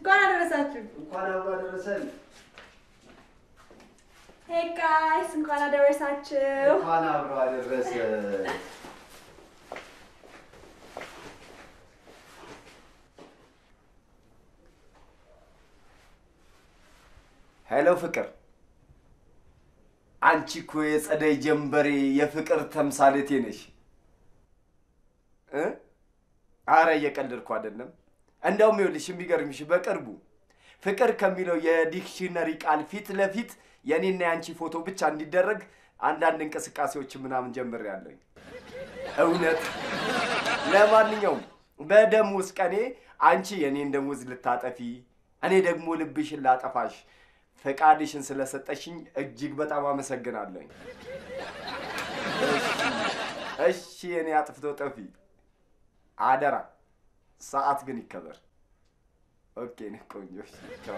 እንኳን አደረሳችሁ። እንኳን አብሮ አደረሰን። ሄይ ጋይስ እንኳን አደረሳችሁ። እንኳን አብሮ አደረሰን። ሄሎ ፍቅር፣ አንቺ እኮ የጸደይ ጀንበሬ የፍቅር ተምሳሌቴ ነሽ እ አረ እየቀለድኩ አይደለም። እንደውም ይኸውልሽ የሚገርምሽ በቅርቡ ፍቅር ከሚለው የዲክሽነሪ ቃል ፊት ለፊት የእኔና የአንቺ ፎቶ ብቻ እንዲደረግ አንዳንድ እንቅስቃሴዎች ምናምን ጀምሬያለሁኝ። እውነት ለማንኛውም በደሞዝ ቀኔ አንቺ የእኔን ደሞዝ ልታጠፊ እኔ ደግሞ ልብሽን ላጠፋሽ ፈቃድሽን ስለሰጠሽኝ እጅግ በጣም አመሰግናለሁኝ። እሺ እሺ፣ የኔ አጥፍቶ ጠፊ አደራ፣ ሰዓት ግን ይከበር። ኦኬ ነህ ቆንጆ። እሺ፣ ቻው።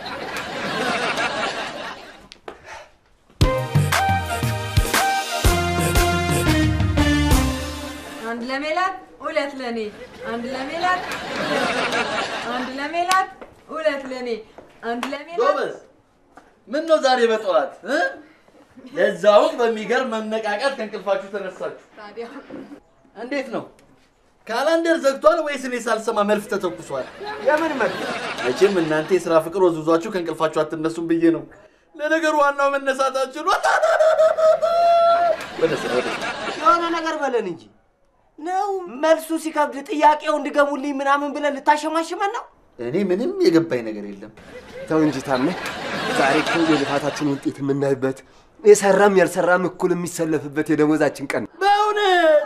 አንድ ለሜላት ሁለት ለኔ፣ አንድ ለሜላት ሁለት ለኔ፣ አንድ ለሜላት ሁለት ለኔ፣ አንድ ለሜላት ጎበዝ፣ ምን ነው ዛሬ በጠዋት እ? ለዛውም በሚገርም መነቃቃት ከእንቅልፋችሁ ተነሳችሁ። ታዲያ እንዴት ነው ካላንደር ዘግቷል ወይስ እኔ ሳልሰማ መልፍ ተተኩሷል? የምን መልክ? መቼም እናንተ የስራ ፍቅር ወዝውዟችሁ ከእንቅልፋችሁ አትነሱም ብዬ ነው። ለነገሩ ዋናው መነሳታችሁ ነው። ወደ ስራ ወደ ስራ። የሆነ ነገር በለን እንጂ ነው መልሱ ሲከብድ ጥያቄው እንድገሙልኝ ምናምን ብለን ልታሸማሽመን ነው? እኔ ምንም የገባኝ ነገር የለም። ተው እንጂ ታሜ፣ ዛሬ እኮ የልፋታችን ውጤት የምናይበት የሰራም ያልሰራም እኩል የሚሰለፍበት የደሞዛችን ቀን ነው። በእውነት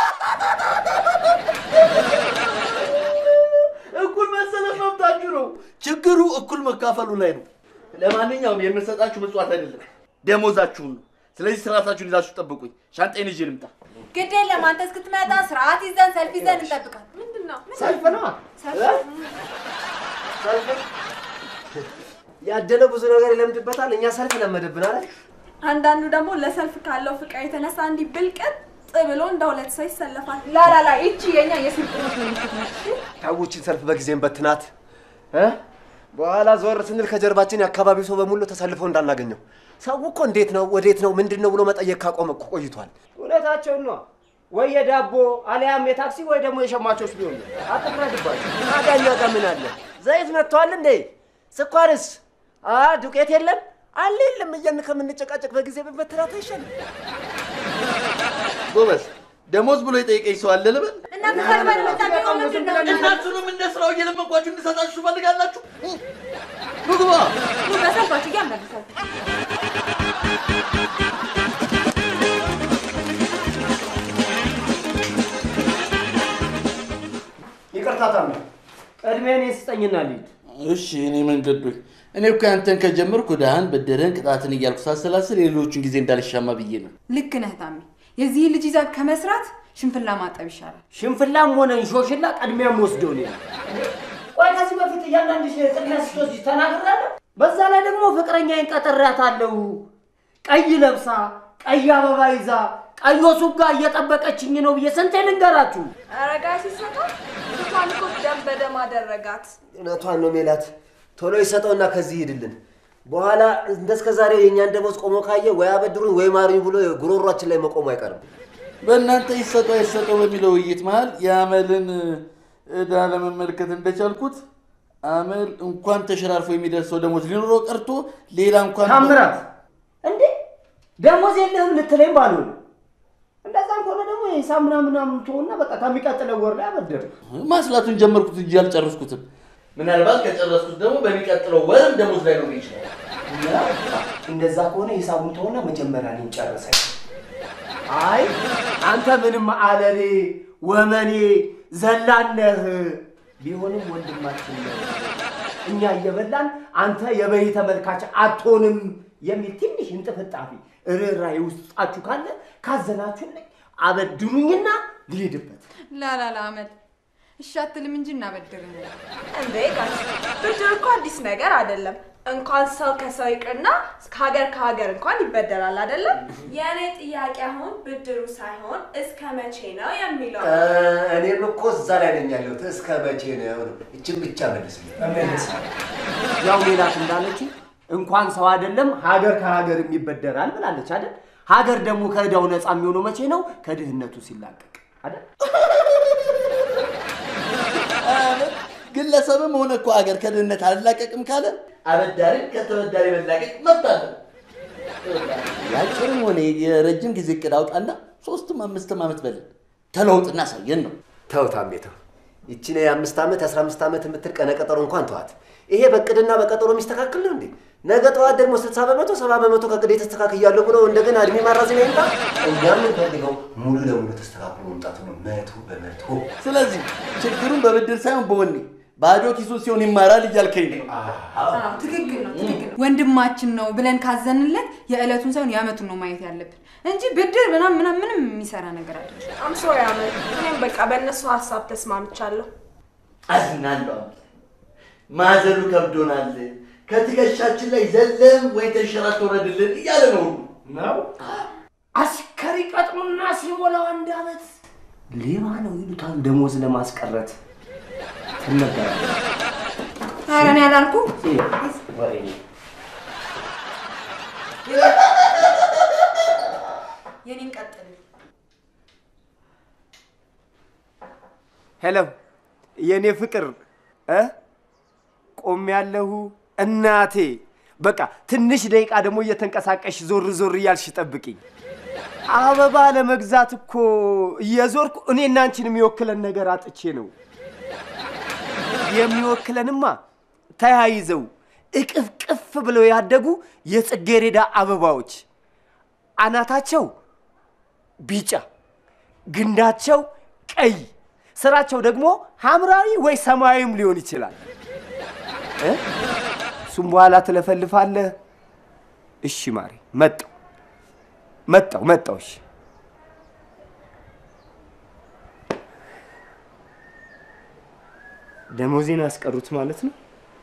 እኩል መሰለፍ መብታችሁ ነው። ችግሩ እኩል መካፈሉ ላይ ነው። ለማንኛውም የምንሰጣችሁ ምጽዋት አይደለም ደሞዛችሁን ነው። ስለዚህ ስርዓታችሁን ይዛችሁ ጠብቁኝ። ሻንጣዬን ይዤ ልምጣ። ግድ የለም አንተ እስክትመጣ ስርዓት ይዘን ሰልፍ ይዘን እንጠብቃለን። ምንድን ነው ሰልፍ ነዋ። ሰልፍ? ያደለ ብዙ ነገር ይለምድበታል። እኛ ሰልፍ ለመደብን አይደል? አንዳንዱ ደግሞ ለሰልፍ ካለው ፍቅር የተነሳ እንዲህ ብልቅጥ ብሎ እንደ ሁለት ሰው ይሰለፋል። ላላላ ይቺ የኛ የስልጥኖች ምልክት ነች። ታዎችን ሰልፍ በጊዜም በትናት እ? በኋላ ዞር ስንል ከጀርባችን የአካባቢው ሰው በሙሉ ተሰልፎ እንዳናገኘው። ሰው እኮ እንዴት ነው ወዴት ነው ምንድን ነው ብሎ መጠየቅ ካቆመ እኮ ቆይቷል። እውነታቸውን ነዋ። ወይ የዳቦ አሊያም የታክሲ ወይ ደግሞ የሸማቾች ቢሆን ነው። አትፍረድባቸው። ታዲያ እኛ ጋር ምን አለ? ዘይት መጥቷል እንዴ? ስኳርስ? አ ዱቄት የለም አለ የለም እያልን ከምንጨቃጨቅ በጊዜ ብንበትናት አይሻልም? ጎበዝ ደሞዝ ብሎ የጠየቀኝ ሰው አለ ልበል? እናንተ ሰልፈን የምንጠብቀው ምንድን ነው? እናንተንም እንደ ስራው እየለመንኳችሁ እንድሰጣችሁ ትፈልጋላችሁ? ምግባ ኑ በሰልፋችሁ እያመለሳችሁ ይቅርታ ታሜ፣ ቅድሚያ እኔን ስጠኝና ልሂድ። እሺ እኔ መንገዶች እኔ እኮ ያንተን ከጀመርኩ ድሃን በደረን ቅጣትን እያልኩ ሳሰላስል የሌሎቹን ጊዜ እንዳልሻማ ብዬ ነው። ልክ ነህ ታሚ። የዚህ ልጅ ይዛ ከመስራት ሽንፍላ ማጠብ ይሻላል። ሽንፍላም ሆነ እንሾሽላ ቅድሚያም ወስደው ነው። ቆይ ከዚህ በፊት እያንዳንድሽ ቅድሚያ ስትወስጂ ተናግራለሁ። በዛ ላይ ደግሞ ፍቅረኛዬን ቀጥሬያታለሁ። ቀይ ለብሳ ቀይ አበባ ይዛ ቀይ ሱፍ ጋር እየጠበቀችኝ ነው ብዬ ስንቴ ልንገራችሁ? አረጋ ሲሰጣ እንኳን እኮ ደም በደም አደረጋት። እውነቷን ነው ሜላት። ቶሎ ይሰጠውና ከዚህ ሂድልን። በኋላ እንደ እስከ ዛሬው የእኛን ደሞዝ ቆሞ ካየ ወይ አበድሩኝ ወይ ማሩኝ ብሎ ጉሮሯችን ላይ መቆሙ አይቀርም። በእናንተ ይሰጠው አይሰጠው በሚለው ውይይት መሀል የአመልን ዕዳ ለመመልከት እንደቻልኩት አመል እንኳን ተሸራርፎ የሚደርሰው ደሞዝ ሊኖረው ቀርቶ ሌላ እንኳን ታምራት እንዴ ደሞዝ የለህም ልትለኝ ባልሆነ እንደዛም ከሆነ ደግሞ የሂሳብ ምናምን ምናምን ትሆና በቃ ከሚቀጥለው ወር ላይ አበድር። ማስላቱን ጀመርኩት እንጂ አልጨረስኩትም። ምናልባት ከጨረስኩት ደግሞ በሚቀጥለው ወርም ደሞዝ ላይ ነው ይችላል። እንደዛ ከሆነ ሂሳቡን ተሆና መጀመሪያ እኔን ጨርሰኝ። አይ አንተ ምንም አለሌ ወመኔ ዘላነህ ቢሆንም ወንድማችን ነው። እኛ እየበላን አንተ የበይ ተመልካች አትሆንም የሚል ትንሽ እንጥፍጣፊ ርኅራኄ ውስጣችሁ ካለ ካዘናችሁልኝ አበድሩኝና ልሂድበት። ላላላ አመል እሺ አትልም እንጂ እናበድርህ። እንዴ ጋሽ ብድር እኮ አዲስ ነገር አይደለም። እንኳን ሰው ከሰው ይቅርና ከሀገር ከሀገር እንኳን ይበደራል አይደለም? የእኔ ጥያቄ አሁን ብድሩ ሳይሆን እስከ መቼ ነው የሚለው ነው። እኔም እኮ እዛ ላይ ነኝ ያለሁት። እስከ መቼ ነው? እችን ብቻ መልስልኝ። ያው ሜላት እንዳለች እንኳን ሰው አይደለም ሀገር ከሀገር የሚበደራል ብላለች አይደል? ሀገር ደግሞ ከዕዳው ነፃ የሚሆነው መቼ ነው? ከድህነቱ ሲላቀቅ አይደል? ግለሰብም ሆነ እኮ አገር ከድህነት አልላቀቅም ካለ አበዳሪ ከተበዳሪ መላቀቅ መብት አለ። የአጭርም ሆነ የረጅም ጊዜ እቅድ አውጣና ሶስትም አምስትም ዓመት በልን ተለውጥ እናሳየን ነው። ተው ታሜ ተው። ይቺን የአምስት ዓመት የአስራ አምስት ዓመት የምትል ቀነ ቀጠሮ እንኳን ተዋት። ይሄ በእቅድና በቀጠሮ የሚስተካከል ነው እንዴ? ነገ ጠዋት ደግሞ ስልሳ በመቶ ሰባ በመቶ ከእቅድ ተስተካክያለሁ ብሎ እንደገና እድሜ ማራዘሚያ ይምጣ። እኛ የምንፈልገው ሙሉ ለሙሉ ተስተካክሎ መምጣቱ ነው፣ መቶ በመቶ። ስለዚህ ችግሩን በብድር ሳይሆን በወኔ ባዶ ኪሱን ሲሆን ይማራል እያልከኝ ነው። ትክክል ነው፣ ትክክል ነው። ወንድማችን ነው ብለን ካዘንለት የዕለቱን ሳይሆን የዓመቱን ነው ማየት ያለብን እንጂ ብድር ምናምን ምናምን ምንም የሚሰራ ነገር አይደለም። አም ሶሪ አመል፣ እኔም በቃ በእነሱ ሀሳብ ተስማምቻለሁ። አዝናለሁ። አምላክ ማዘሉ ከብዶናል። ከትከሻችን ላይ ዘለም ወይ ተንሸራቶ ወረድልን እያለ ነው ሁሉ ነው አስከሪ ቀጥሩና ሲሞላው አንድ ዓመት ሌባ ነው ይሉታል ደሞዝ ለማስቀረት ትነበራለህ። ኧረ እኔ አላልኩም። ወሬ የኔን ቀጥል። ሄሎ የእኔ ፍቅር እ ቆም ያለሁ እናቴ። በቃ ትንሽ ደቂቃ ደግሞ እየተንቀሳቀሽ ዞር ዞር እያልሽ ጠብቂኝ። አበባ ለመግዛት እኮ እየዞርኩ እኔና አንቺን የሚወክለን ነገር አጥቼ ነው። የሚወክለንማ ተያይዘው እቅፍቅፍ ብለው ያደጉ የጽጌሬዳ አበባዎች አናታቸው ቢጫ፣ ግንዳቸው ቀይ፣ ስራቸው ደግሞ ሐምራዊ ወይ ሰማያዊም ሊሆን ይችላል። እ? እሱም በኋላ ትለፈልፋለህ። እሺ ማሬ፣ መጣው መጣው መጣው። እሺ ደሞዜን አስቀሩት ማለት ነው።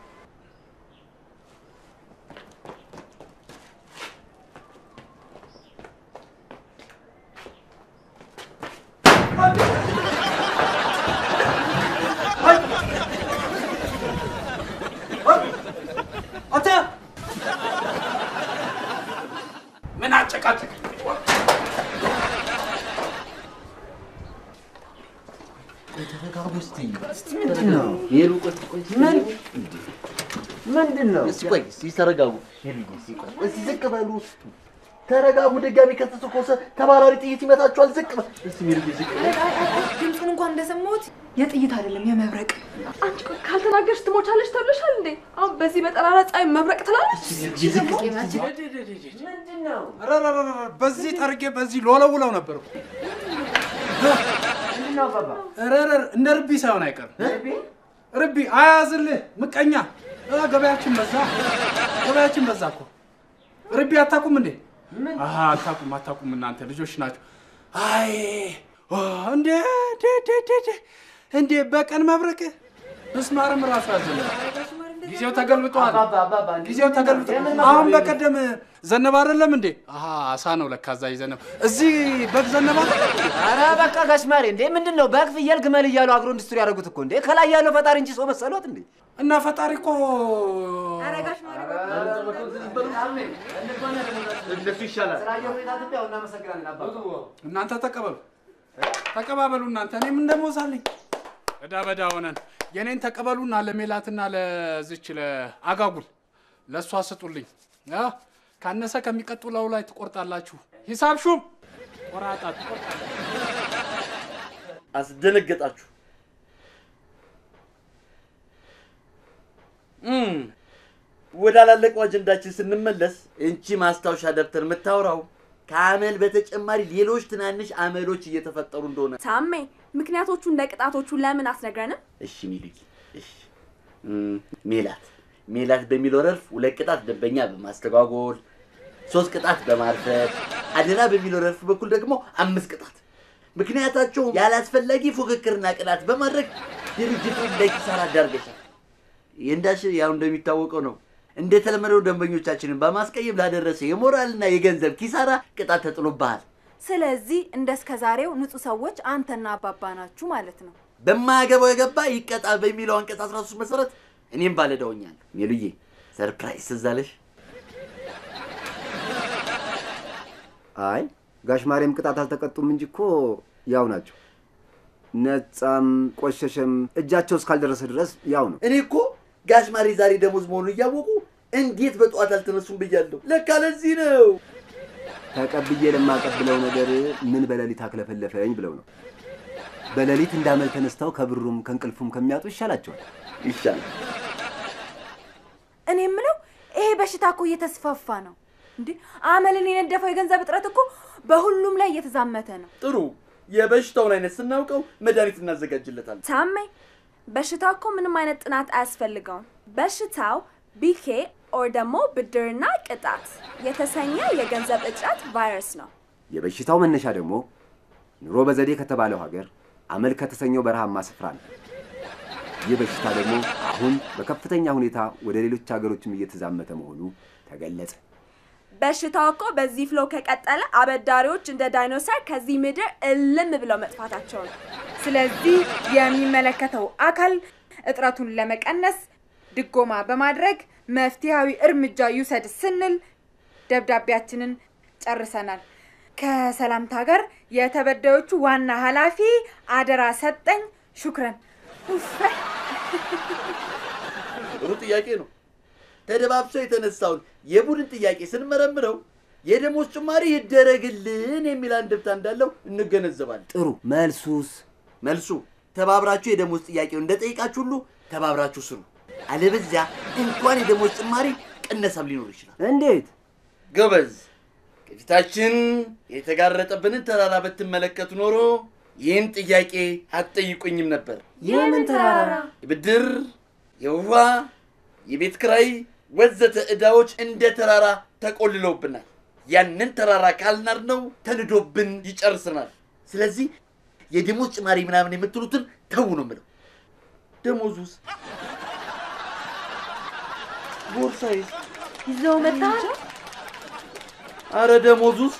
አንተ ምን አጨቃጨቅ? ተረጋጉ እስቲ። ሄሉ ቆይ ቆይ ምን ምንድን ነው? እስቲ ቆይ እስቲ ተረጋጉ። ሄሉዬ እስቲ ቆይ እስቲ ዝቅ በሉ። ተረጋጉ። ድጋሚ ከተተኮሰ ተባራሪ ጥይት ይመታችኋል። ዝቅ በል እስቲ ሄሉዬ ዝቅ በል። ድምፁን እንኳን እንደሰማሁት የጥይት አይደለም የመብረቅ አንቺ ቆይ ካልተናገርሽ ትሞቻለሽ ተብለሻል እንዴ? አሁን በዚህ በጠራራ ፀሐይ መብረቅ ትላለች። ሄሉዬ ዝቅ ምንድን ነው? ረረረረ በዚህ ጠርጌ በዚህ ሎለውለው ነበር እኮ። ምንድን ነው አባባ? ረረር እንደ ርቢ ሳይሆን አይቀርም። ርቢ አያዝልህ ምቀኛ። አ፣ ገበያችን በዛ፣ ገበያችን በዛ እኮ። ርቢ አታውቁም እንዴ? አሀ አታውቁም፣ አታውቁም እናንተ ልጆች ናቸው። አይ ዋ፣ እንዴ ዴ ዴ ዴ ዴ እንዴ በቀን መብረቅ ምስማርም ራሱ ያዘለ ጊዜው ተገልብጧል። አባባ አባባ እንዴ? ጊዜው ተገልብጧል። የምን አሁን መብረቅ? በቀደም ዘነበ አይደለም እንዴ? አሀ አሳ ነው ለካ እዛ ይዘነብ እዚህ በግ ዘነበ አይደለም እንዴ? አረ በቃ ጋሽማሬ እንዴ ምንድን ነው በግ ፍየል ግመል እያሉ አግሮ ኢንዱስትሪ ያደረጉት እኮ እንዴ ከላይ ያለው ፈጣሪ እንጂ ሰው መሰሎት እንዴ እና ፈጣሪ እኮ አረጋሽ ማሪ እነሱ ይሻላል። እናንተ ተቀበሉ ተቀባበሉ እናንተ እኔም እንደሞዛለኝ እዳ በዳ ሆነን የኔን ተቀበሉና ለሜላትና ለዝች ለአጋጉል ለእሷ ስጡልኝ አ? ካነሰ ከሚቀጥለው ላይ ትቆርጣላችሁ ሂሳብ ሹም ቆራጣ ትቆርጣላችሁ አስደነገጣችሁ። እም፣ ወዳላለቀው አጀንዳችን ስንመለስ እንቺ ማስታወሻ ደብተር የምታወራው ከአመል በተጨማሪ ሌሎች ትናንሽ አመሎች እየተፈጠሩ እንደሆነ ታሜ ምክንያቶቹ እንደ ቅጣቶቹ ለምን አትነግረንም? እሺ ሚሉኝ እሺ እም፣ ሜላት ሜላት በሚለው ረድፍ ሁለት ቅጣት ደንበኛ በማስተጓጎል ሶስት ቅጣት በማርፈድ አደራ በሚለው ረድፍ በኩል ደግሞ አምስት ቅጣት ምክንያታቸው ያላስፈላጊ ፉክክርና ቅጣት በማድረግ ድርጅቱን ለኪሳራ ዳርገሻል። ይህ እንዳልሽ ያው እንደሚታወቀው ነው እንደተለመደው ደንበኞቻችንን በማስቀየም ላደረሰ የሞራልና የገንዘብ ኪሳራ ቅጣት ተጥሎብሃል። ስለዚህ እንደ እስከ ዛሬው ንጹህ ሰዎች አንተና አባባ ናችሁ ማለት ነው። በማያገባው የገባ ይቀጣ በሚለው አንቀጽ 13 መሰረት እኔም ባለዳውኛል። ሜሉዬ ሰርፕራይዝ ትዝ አለሽ? አይ ጋሽ ማርያም ቅጣት አልተቀጡም እንጂ እኮ ያው ናቸው። ነጻም ቆሸሸም እጃቸው እስካልደረሰ ድረስ ያው ነው። እኔ እኮ ጋሽ ማሬ ዛሬ ደሞዝ መሆኑን እያወቁ እንዴት በጠዋት አልተነሱም ብያለሁ። ለካ ለዚህ ነው። ተቀብዬ ለማቀብለው ነገር ምን በሌሊት አክለፈለፈኝ ብለው ነው። በሌሊት እንዳመል ተነስተው ከብሩም ከእንቅልፉም ከሚያጡ ይሻላቸዋል። ይሻላል። እኔ የምለው ይሄ በሽታ እኮ እየተስፋፋ ነው እንዴ! አመልን የነደፈው የገንዘብ እጥረት እኮ በሁሉም ላይ እየተዛመተ ነው። ጥሩ። የበሽታውን አይነት ስናውቀው መድኃኒት እናዘጋጅለታል። ታመኝ በሽታው እኮ ምንም አይነት ጥናት አያስፈልገውም። በሽታው ቢኬ ኦር ደግሞ ብድርና ቅጣት የተሰኘ የገንዘብ እጥረት ቫይረስ ነው። የበሽታው መነሻ ደግሞ ኑሮ በዘዴ ከተባለው ሀገር አመል ከተሰኘው በረሃማ ስፍራ ነው። ይህ በሽታ ደግሞ አሁን በከፍተኛ ሁኔታ ወደ ሌሎች ሀገሮችም እየተዛመተ መሆኑ ተገለጸ። በሽታው እኮ በዚህ ፍሎ ከቀጠለ አበዳሪዎች እንደ ዳይኖሰር ከዚህ ምድር እልም ብለው መጥፋታቸው ነው። ስለዚህ የሚመለከተው አካል እጥረቱን ለመቀነስ ድጎማ በማድረግ መፍትሄያዊ እርምጃ ይውሰድ ስንል ደብዳቤያችንን ጨርሰናል። ከሰላምታ ጋር የተበዳዮቹ ዋና ኃላፊ አደራ ሰጠኝ ሹክረን። ኡፍ። ጥሩ ጥያቄ ነው። ተደባብሶ የተነሳውን የቡድን ጥያቄ ስንመረምረው የደሞዝ ጭማሪ ይደረግልን የሚል አንድምታ እንዳለው እንገነዘባለን። ጥሩ መልሱስ? መልሱ ተባብራችሁ የደሞዝ ጥያቄውን እንደጠይቃችሁ ሁሉ ተባብራችሁ ስሩ። አለበዚያ እንኳን የደሞዝ ጭማሪ ቅነሳም ሊኖር ይችላል። እንዴት? ጎበዝ፣ ከፊታችን የተጋረጠብንን ተራራ ብትመለከቱ ኖሮ ይህን ጥያቄ አትጠይቁኝም ነበር። የምን ተራራ? የብድር፣ የውሃ፣ የቤት ክራይ ወዘተ ዕዳዎች እንደ ተራራ ተቆልለውብናል። ያንን ተራራ ካልናር ነው ተንዶብን ይጨርስናል። ስለዚህ የደሞዝ ጭማሪ ምናምን የምትሉትን ተው ነው የምለው። ደሞዙስ ቦርሳዬስ? ይዘው መጥተሃል? አረ ደሞዙስ?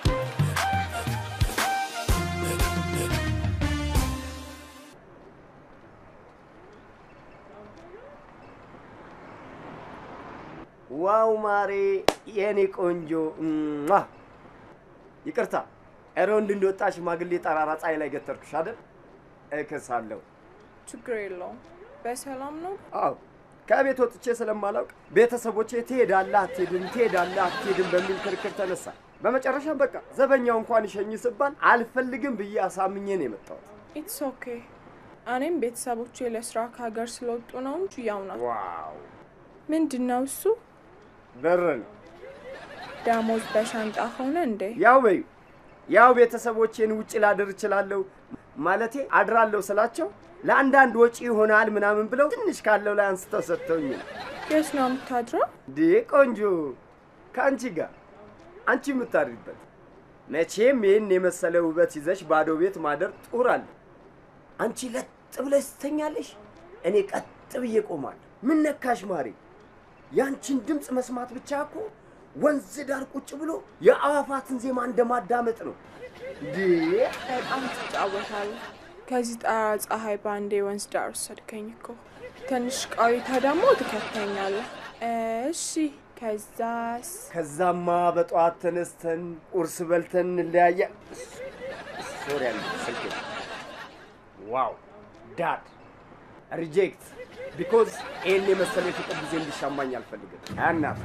ዋው ማሬ፣ የኔ ቆንጆ እሟ! ይቅርታ ኤሮንድ እንደወጣ ሽማግሌ ጠራራ ፀሐይ ላይ ገተርኩሽ አይደል? እክሳለሁ። ችግር የለውም። በሰላም ነው? አዎ ከቤት ወጥቼ ስለማላውቅ ቤተሰቦቼ ትሄዳለህ አትሄድም፣ ትሄዳለህ አትሄድም በሚል ክርክር ተነሳ። በመጨረሻም በቃ ዘበኛው እንኳን ይሸኝ ስባል አልፈልግም ብዬ አሳምኜ ነው የመጣሁት። ኢትስ ኦኬ። እኔም ቤተሰቦቼ ለስራ ከሀገር ስለወጡ ነው እንጂ ያው ናት። ዋው ምንድን ነው እሱ? በር ነው ደሞዝ በሻንጣ ሆነ እንዴ? ያው በዩ ያው ቤተሰቦቼን ውጭ ላድር እችላለሁ ማለቴ አድራለሁ ስላቸው ለአንዳንድ ወጪ ይሆናል ምናምን ብለው ትንሽ ካለው ላይ አንስተው ሰጥተውኝ ነው። የት ነው የምታድረው? ዴ ቆንጆ ከአንቺ ጋር አንቺ የምታድሪበት መቼም ይህን የመሰለ ውበት ይዘሽ ባዶ ቤት ማደር ጡር አለ። አንቺ ለጥ ብለሽ ትተኛለሽ፣ እኔ ቀጥ ብዬ ቆማለሁ። ምን ነካሽ ማሬ? ያንቺን ድምፅ መስማት ብቻ እኮ ወንዝ ዳር ቁጭ ብሎ የአዋፋትን ዜማ እንደማዳመጥ ነው። ዴ በጣም ትጫወታለህ። ከዚህ ጠራ ፀሐይ በአንዴ ወንዝ ዳር ወሰድከኝ እኮ። ትንሽ ቆይታ ደግሞ ትከተኛለህ። እሺ፣ ከዛስ? ከዛማ በጠዋት ተነስተን ቁርስ በልተን እንለያያ። ሶሪ ያለ ስልክ ዋው ዳድ ሪጀክት ቢኮዝ ይህን የመሰለ የፍቅር ጊዜ እንዲሻማኝ አልፈልግም። አያናፍ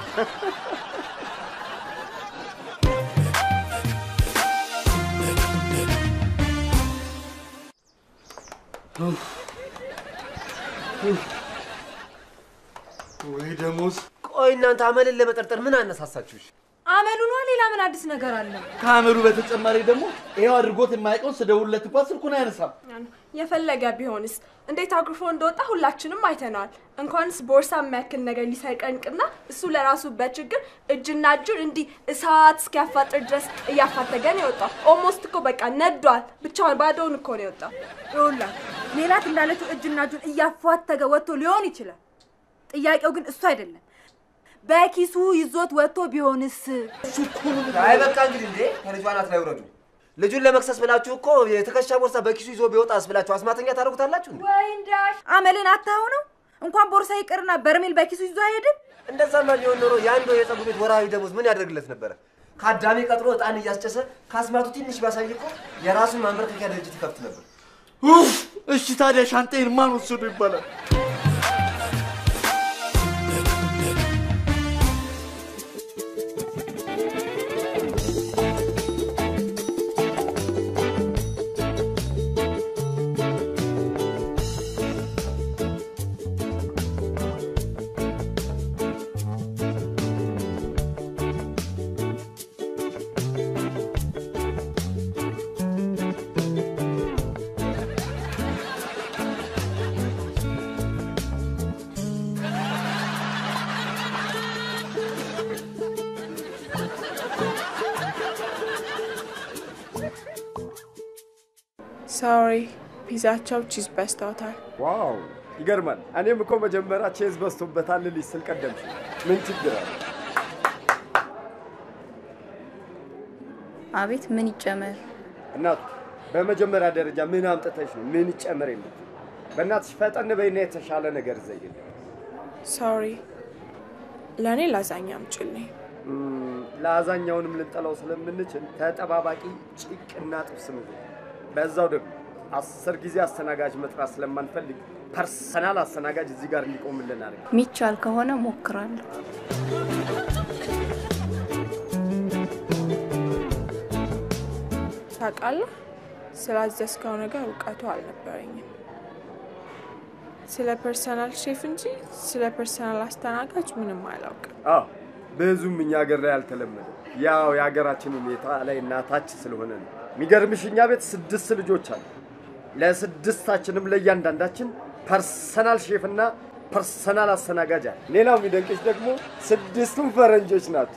ወይ ደሞዝ! ቆይ እናንተ አመልን ለመጠርጠር ምን አነሳሳችሁሽ? አመሉ ነዋ። ሌላ ምን አዲስ ነገር አለ? ከአመሉ በተጨማሪ ደግሞ ይኸው አድርጎት የማያውቀውን ስደውልለት እንኳን ስልኩን አያነሳም። የፈለገ ቢሆንስ እንዴት አኩርፎ እንደወጣ ሁላችንም አይተነዋል። እንኳንስ ቦርሳ የሚያክል ነገር ሊሰርቀን ቅና እሱ ለራሱ በችግር እጅና እጁን እንዲህ እሳት እስኪያፋጥር ድረስ እያፋተገን የወጣው ኦልሞስት እኮ በቃ ነዷል። ብቻውን ባዶውን እኮ ነው የወጣው። ይኸውልህ ሜላት እንዳለችው እጅና እጁን እያፏተገ ወጥቶ ሊሆን ይችላል። ጥያቄው ግን እሱ አይደለም። በኪሱ ይዞት ወጥቶ ቢሆንስ? አይ በቃ እንግዲህ እንዴ ከልጇ አናት ላይ ውረዱ። ልጁን ለመክሰስ ብላችሁ እኮ የትከሻ ቦርሳ በኪሱ ይዞ ቢወጣስ ብላችሁ አስማተኛ ታደርጉታላችሁ እንዴ? ወይ እንዳሽ አመልን አታው ነው። እንኳን ቦርሳ ይቅርና በርሜል በኪሱ ይዞ አይሄድም። እንደዛማ ቢሆን ኖሮ የአንድ ወር የፀጉር ቤት ወርሃዊ ደሞዝ ምን ያደርግለት ነበረ? ከአዳሜ ቀጥሮ ዕጣን እያስጨሰ ከአስማቱ ትንሽ ቢያሳይ እኮ የራሱን ማንበርከኪያ ድርጅት ይከፍት ነበር። ኡፍ! እሺ ታዲያ ሻንጣዬን ማን ወሰዱ ይባላል? ሶሪ ፒዛቸው ቺዝ በዝተውታል። ዋው ይገርማል። እኔም እኮ መጀመሪያ ቼዝ በዝቶበታል ልልሽ ስል ቀደምሽ። ምን ችግር አለ? አቤት ምን ይጨመር? እናቱ በመጀመሪያ ደረጃ ምን አምጥተሽ ነው ምን ይጨመር የምትይው? በእናትሽ ፈጠን በይና የተሻለ ነገር ዘይል። ሶሪ ለእኔ ላዛኛ አምጪልኝ። ለአዛኛውንም ልንጠላው ስለምንችል ተጠባባቂ ጭቅና ጥብስ ምግብ፣ በዛው ደግሞ አስር ጊዜ አስተናጋጅ መጥራት ስለማንፈልግ ፐርሰናል አስተናጋጅ እዚህ ጋር እንዲቆምልን አድርግ። ሚቻል ከሆነ ሞክራለሁ። ታውቃለህ፣ ስላዘዝከው ነገር እውቀቱ አልነበረኝም። ስለ ፐርሰናል ሼፍ እንጂ ስለ ፐርሰናል አስተናጋጅ ምንም አላውቅም። አዎ ብዙም እኛ ሀገር ላይ አልተለመደ። ያው የሀገራችን ሁኔታ ላይ እናታች ስለሆነ ነው። የሚገርምሽ እኛ ቤት ስድስት ልጆች አሉ። ለስድስታችንም ለእያንዳንዳችን ፐርሰናል ሼፍና ፐርሰናል አስተናጋጅ አለ። ሌላው የሚደንቅሽ ደግሞ ስድስቱም ፈረንጆች ናቸው።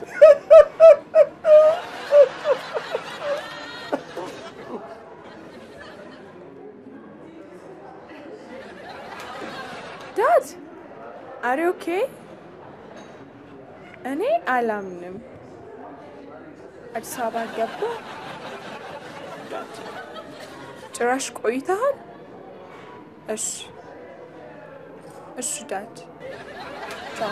ዳድ አሪ ኦኬ? እኔ አላምንም። አዲስ አበባ ገባ ዳድ ጭራሽ ቆይተሃል? እሺ እሺ ዳድ ቻው።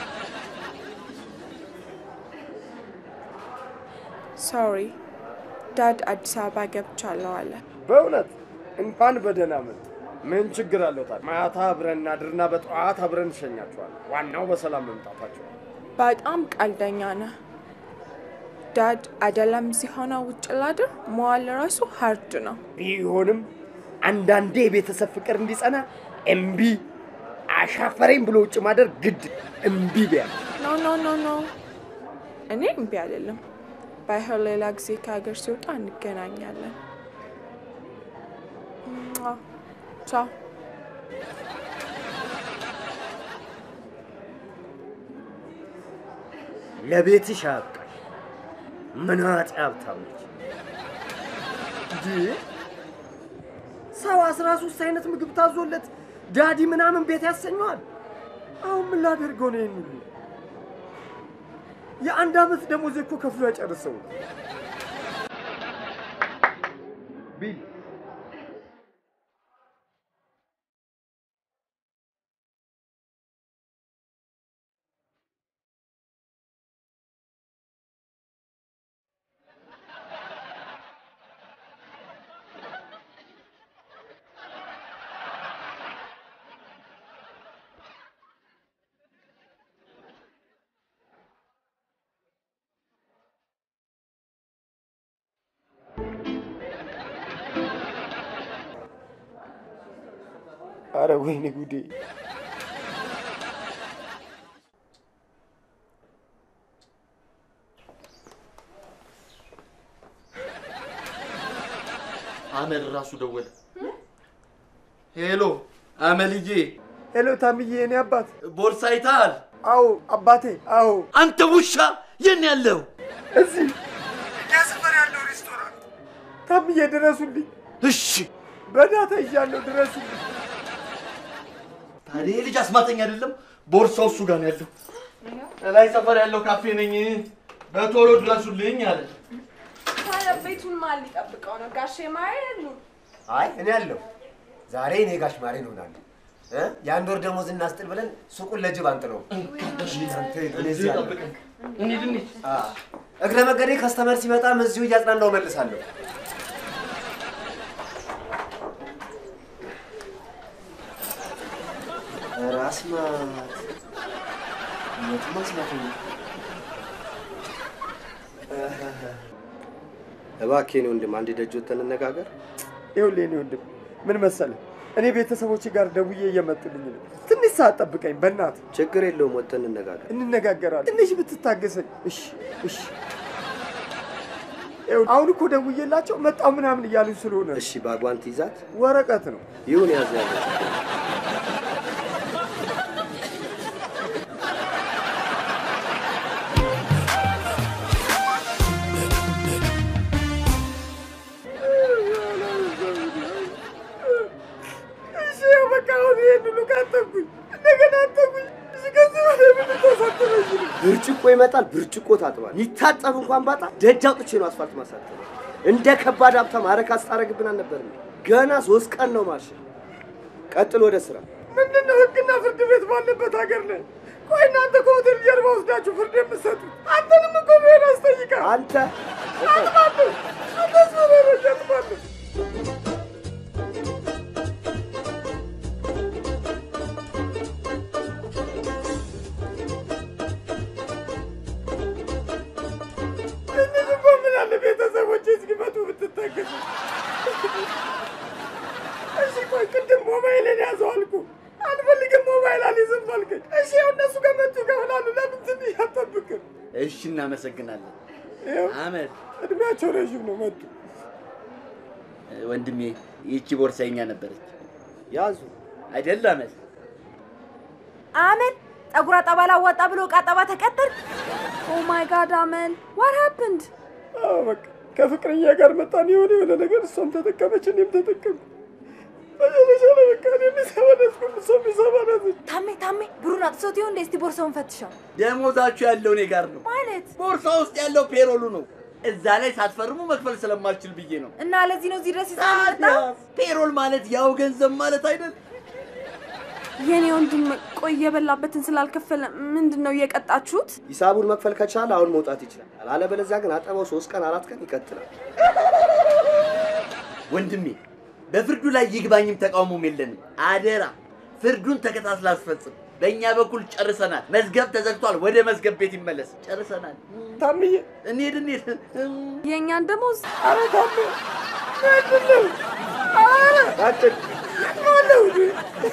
ሶሪ ዳድ አዲስ አበባ ገብቻለሁ አለ። በእውነት እንኳን በደህና መጡ። ምን ችግር አለው ታዲያ? ማታ አብረን እናድርና በጠዋት አብረን እንሸኛቸዋለን። ዋናው በሰላም መምጣታቸው። በጣም ቀልደኛ ነህ ዳድ። አይደለም እዚህ ሆነ ውጭ ላድር መዋል ራሱ ሀርድ ነው። ቢሆንም አንዳንዴ የቤተሰብ ፍቅር እንዲጸና እምቢ አሻፈረኝ ብሎ ውጭ ማደር ግድ እምቢ ቢያ ኖ ኖ ኖ ኖ እኔ እምቢ አልልም። ባይሆን ሌላ ጊዜ ከሀገር ሲወጣ እንገናኛለን። ሟ። ቻው። ለቤትሽ አያብቃሽ። ምናጤ ሀብታም ነች እንጂ ሰው አስራ ሶስት አይነት ምግብ ታዞለት ዳዲ ምናምን ቤት ያሰኘዋል። አሁን ምን ላደርገው ነው ይህን ሁሉ? የአንድ ዓመት ደሞዝ እኮ ከፍሎ ያጨርሰው ቢል አረ ወይኔ ጉዴ! አመል ራሱ ደወለ። ሄሎ አመልዬ፣ ሄሎ ታምዬ፣ እኔ አባት። ቦርሳ አይተሃል? አዎ አባቴ፣ አዎ። አንተ ውሻ የት ነው ያለው? እዚህ እኛ ሰፈር ያለው ሬስቶራንት። ታምዬ ድረሱልኝ፣ እሺ በዳታ እያለሁ ድረሱልኝ። ታዲያ ይህ ልጅ አስማተኛ አይደለም? ቦርሳው እሱ ጋር ነው ያለው። ላይ ሰፈር ያለው ካፌ ነኝ፣ በቶሎ ድረሱልኝ አለ። ታዲያ ቤቱን ማን ሊጠብቀው ነው? ጋሼ ማሬ የሉ? አይ እኔ አለሁ። ዛሬ እኔ ጋሽ ማሬ እንሆናለን። እ? የአንድ ወር ደሞዝ እናስጥል ብለን ሱቁን ለጅብ አንጥለው። አንተ እኔ እዚህ አለሁ። እንሂድ እንሂድ። አ፣ እግረ መገዴ ከስተመር ሲመጣም እዚሁ እያጽናናው መልሳለሁ። ራስ ማት የት ማስማት ነው? እባክህ የኔ ወንድም አንድ ደጅ ወጥተን እንነጋገር። ይኸውልህ የእኔ ወንድም ምን መሰለህ፣ እኔ ቤተሰቦች ጋር ደውዬ እየመጡልኝ ነው። ትንሽ ሰዓት ጠብቀኝ በእናትህ። ችግር የለውም ወጥተን እንነጋገር። እንነጋገራለን። ትንሽ ብትታገሰኝ። እሺ እሺ። ይኸውልህ አሁን እኮ ደውዬላቸው መጣው ምናምን እያሉኝ ስለሆነ ነው። እሺ ባጓንት ይዛት ወረቀት ነው። ይሁን ያዝ ያለ እሺ ያው በቃ አሁን ይሄን ሁሉ ካጠብኩኝ እንደገና አጠብኩኝ። እሺ ከዚህ በላይ ምን ልታሳጥረኝ ነው? ብርጭቆ ይመጣል፣ ብርጭቆ ታጥባል። ይታጠብ እንኳን ባጣ ደጅ አውጥቼ ነው አስፋልት ማሳጠብ። እንደ ከባድ ሀብታም አረካ ስታረግብን አልነበርም። ገና ሶስት ቀን ነው ማሽ። ቀጥል ወደ ስራ። ምንድን ነው ህግና ፍርድ ቤት ባለበት ሀገር ላይ? ቆይ እናንተ ከሆቴል ጀርባ ወስዳችሁ ፍርድ የምትሰጡት አንተንም እኮ ብሄር አስጠይቃል። አንተ አጥባለሁ፣ አታስፈራራኝ፣ አጥባለሁ። ትንሽ እኮ ምን አለ ቤተሰቦቼ እስኪመጡ ብትታገሱ። እሺ ቆይ ቅድም ሞባይልን ያዘው አልኩ። አልፈልግም ሞባይል አልይዝም አልከኝ። እሺ ያው እነሱ ከመጡ ይከፍላሉ። ለምን ትንሽ አትጠብቅም? እሺ እናመሰግናለን። ይኸው አመድ እድሜያቸው ረዥም ነው። መጡ ወንድሜ፣ ይቺ ቦርሳኛ ነበረች ያዙ አይደል? አመድ አመል ጸጉር አጠባ ላዋጣ ብሎ ዕቃ አጠባ ተቀጠር። ኦ ማይ ጋድ አመል ዋት ሃፕንድ? አዎ በቃ ከፍቅረኛ ጋር መጣን። የሆነ የሆነ ነገር እሷም ተጠቀመች፣ እኔም ተጠቀምኩ። መጨረሻ ላይ በቃ እኔ የሚሰማ ነስኩም እሷ የሚሰማ ነስች። ታሜ ታሜ ብሩን አጥሶት ይሆን እንዴ? እስቲ ቦርሳውን ፈትሸው። ደሞዛችሁ ያለው እኔ ጋር ነው። ማለት ቦርሳ ውስጥ ያለው ፔሮሉ ነው። እዛ ላይ ሳትፈርሙ መክፈል ስለማልችል ብዬ ነው። እና ለዚህ ነው እዚህ ድረስ ይዘህ መጣ? ፔሮል ማለት ያው ገንዘብ ማለት አይደል? የኔ ወንድም ቆይ የበላበትን ስላልከፈለ ምንድን ነው እየቀጣችሁት? ሂሳቡን መክፈል ከቻለ አሁን መውጣት ይችላል። አለበለዚያ ግን አጠባው ሶስት ቀን አራት ቀን ይቀጥላል። ወንድሜ በፍርዱ ላይ ይግባኝም ተቃውሞም የለንም። አደራ ፍርዱን ተከታትላ አስፈጽም። በእኛ በኩል ጨርሰናል። መዝገብ ተዘግቷል። ወደ መዝገብ ቤት ይመለስ። ጨርሰናል። ታምዬ እንሂድ እንሂድ። የእኛን ደሞዝ ኧረ ታሜ ምንድን ነው? ኧረ ቀጥል። ማነው እንዴ?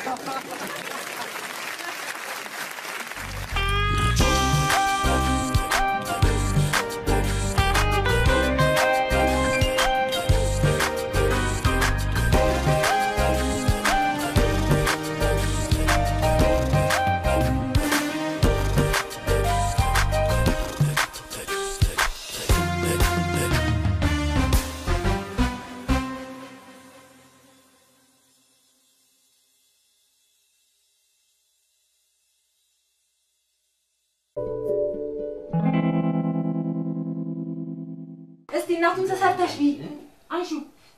እስቲ እናቱን ተሰርተሽ ቢ አንሹ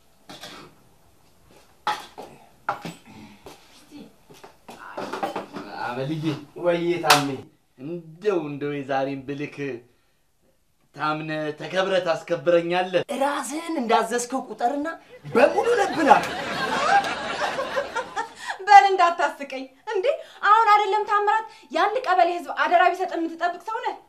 አመልዬ ወይዬ ታሜ እንደው እንደው የዛሬን ብልክ ታምነ ተከብረ ታስከብረኛለህ። ራስህን እንዳዘዝከው ቁጠርና በሙሉ ለብናል። በል እንዳታስቀኝ እንዴ! አሁን አይደለም ታምራት የአንድ ቀበሌ ህዝብ አደራ ቢሰጥ የምትጠብቅ ሰው ነህ።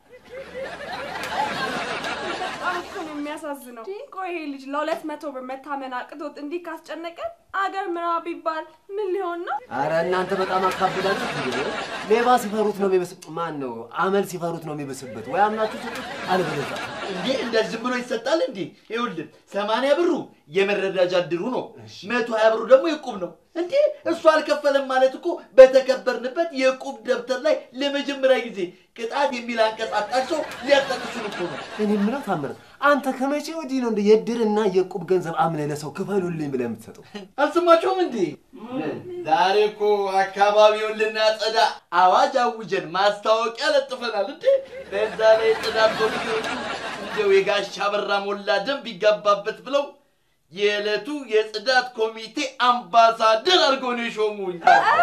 በጣም እኮ ነው የሚያሳዝነው። ቆይ ይሄ ልጅ ለሁለት መቶ ብር መታመን አቅቶት እንዲህ ካስጨነቀን አገር ምራ ቢባል ምን ሊሆን ነው? አረ እናንተ በጣም አካብዳችሁ። እንዴ! ሌባ ሲፈሩት ነው የሚብስ። ማን ነው አመል ሲፈሩት ነው የሚብስበት። ወይ አምናችሁ ስጡት፣ አለበለዚያ እንዴ እንደዚህ ዝም ብሎ ይሰጣል እንዴ? ይኸውልህ ሰማንያ ብሩ የመረዳጃ እድሩ ነው። መቶ ሀያ ብሩ ደግሞ የቁብ ነው። እንዴ እሱ አልከፈለም ማለት እኮ በተከበርንበት የቁብ ደብተር ላይ ለመጀመሪያ ጊዜ ቅጣት የሚል አንቀጽ አጣቸው ሊያጠቅሱን እኮ ነው። እኔ የምለው ታምር አንተ ከመቼ ወዲህ ነው እንደ የእድርና የዕቁብ ገንዘብ አምነህ ለሰው ክፈሉልኝ ብለህ የምትሰጠው? አልሰማችሁም እንዴ? ዛሬ እኮ አካባቢውን ልናጸዳ አዋጅ አውጀን ማስታወቂያ ለጥፈናል እንዴ። በዛ ላይ ጽዳት ኮሚቴዎቹ እንደው የጋሻ በራ ሞላ ደም ቢጋባበት ብለው የዕለቱ የጽዳት ኮሚቴ አምባሳደር አድርገው ነው የሾሙኝ።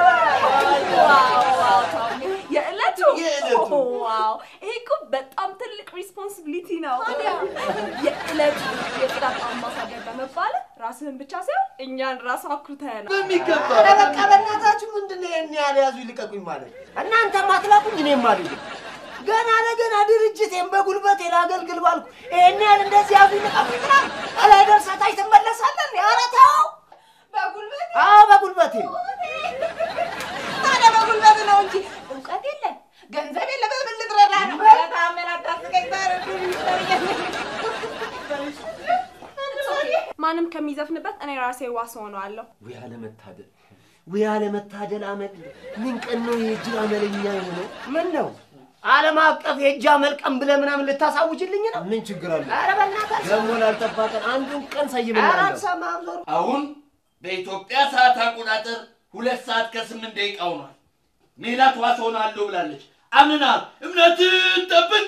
የዕለቱ የዕለቱ። ዋው! ይሄ እኮ በጣም ትልቅ ሪስፖንሲቢሊቲ ነው። የዕለቱ የጽዳት አምባሳደር በመባል ራስህን ብቻ ሳይሆን እኛን ራስ አኩርተናል። በሚገባ ኧረ በቃ በእናታችሁ ምንድን ነው ይሄን ያህል ያዙ ይልቀቁኝ ማለት? እናንተም አትላኩኝ እኔም አልልም። ገና ለገና ድርጅቴን በጉልበቴ ላገልግል ባልኩ ይሄን ያህል እንደዚህ ያዙ ይልቀቁኝ ምናምን ከላይ ደርሰህ ታች ትመለሳለህ። ኧረ ተው። በጉልበት አዎ በጉልበቴ ታዲያ በጉልበት ነው እንጂ እውቀት የለን ገንዘብ የለም። በምን ልትረዳ ነው? ታመን አታስቀኝ። ማንም ከሚዘፍንበት እኔ ራሴ ዋስ ሆነዋለሁ። ውይ አለመታደል፣ ውይ አለመታደል። አመል ምን ቀን ነው የእጅ አመለኛ የሆነው? ምን ነው ዓለም አቀፍ የእጅ አመልቀም ብለህ ምናምን ልታሳውጅልኝ ነው? ምን ችግር አለ? ኧረ በእናትህ ደግሞ ላልጠፋ ቀን አንዱን ቀን ኧረ ሰይምናለሁ። አልሰማህም ዞር አሁን በኢትዮጵያ ሰዓት አቆጣጠር ሁለት ሰዓት ከስምንት ደቂቃ ሆኗል። ሜላት ዋስ ሆናለሁ ብላለች። አምናል። እምነትን ጠብቅ።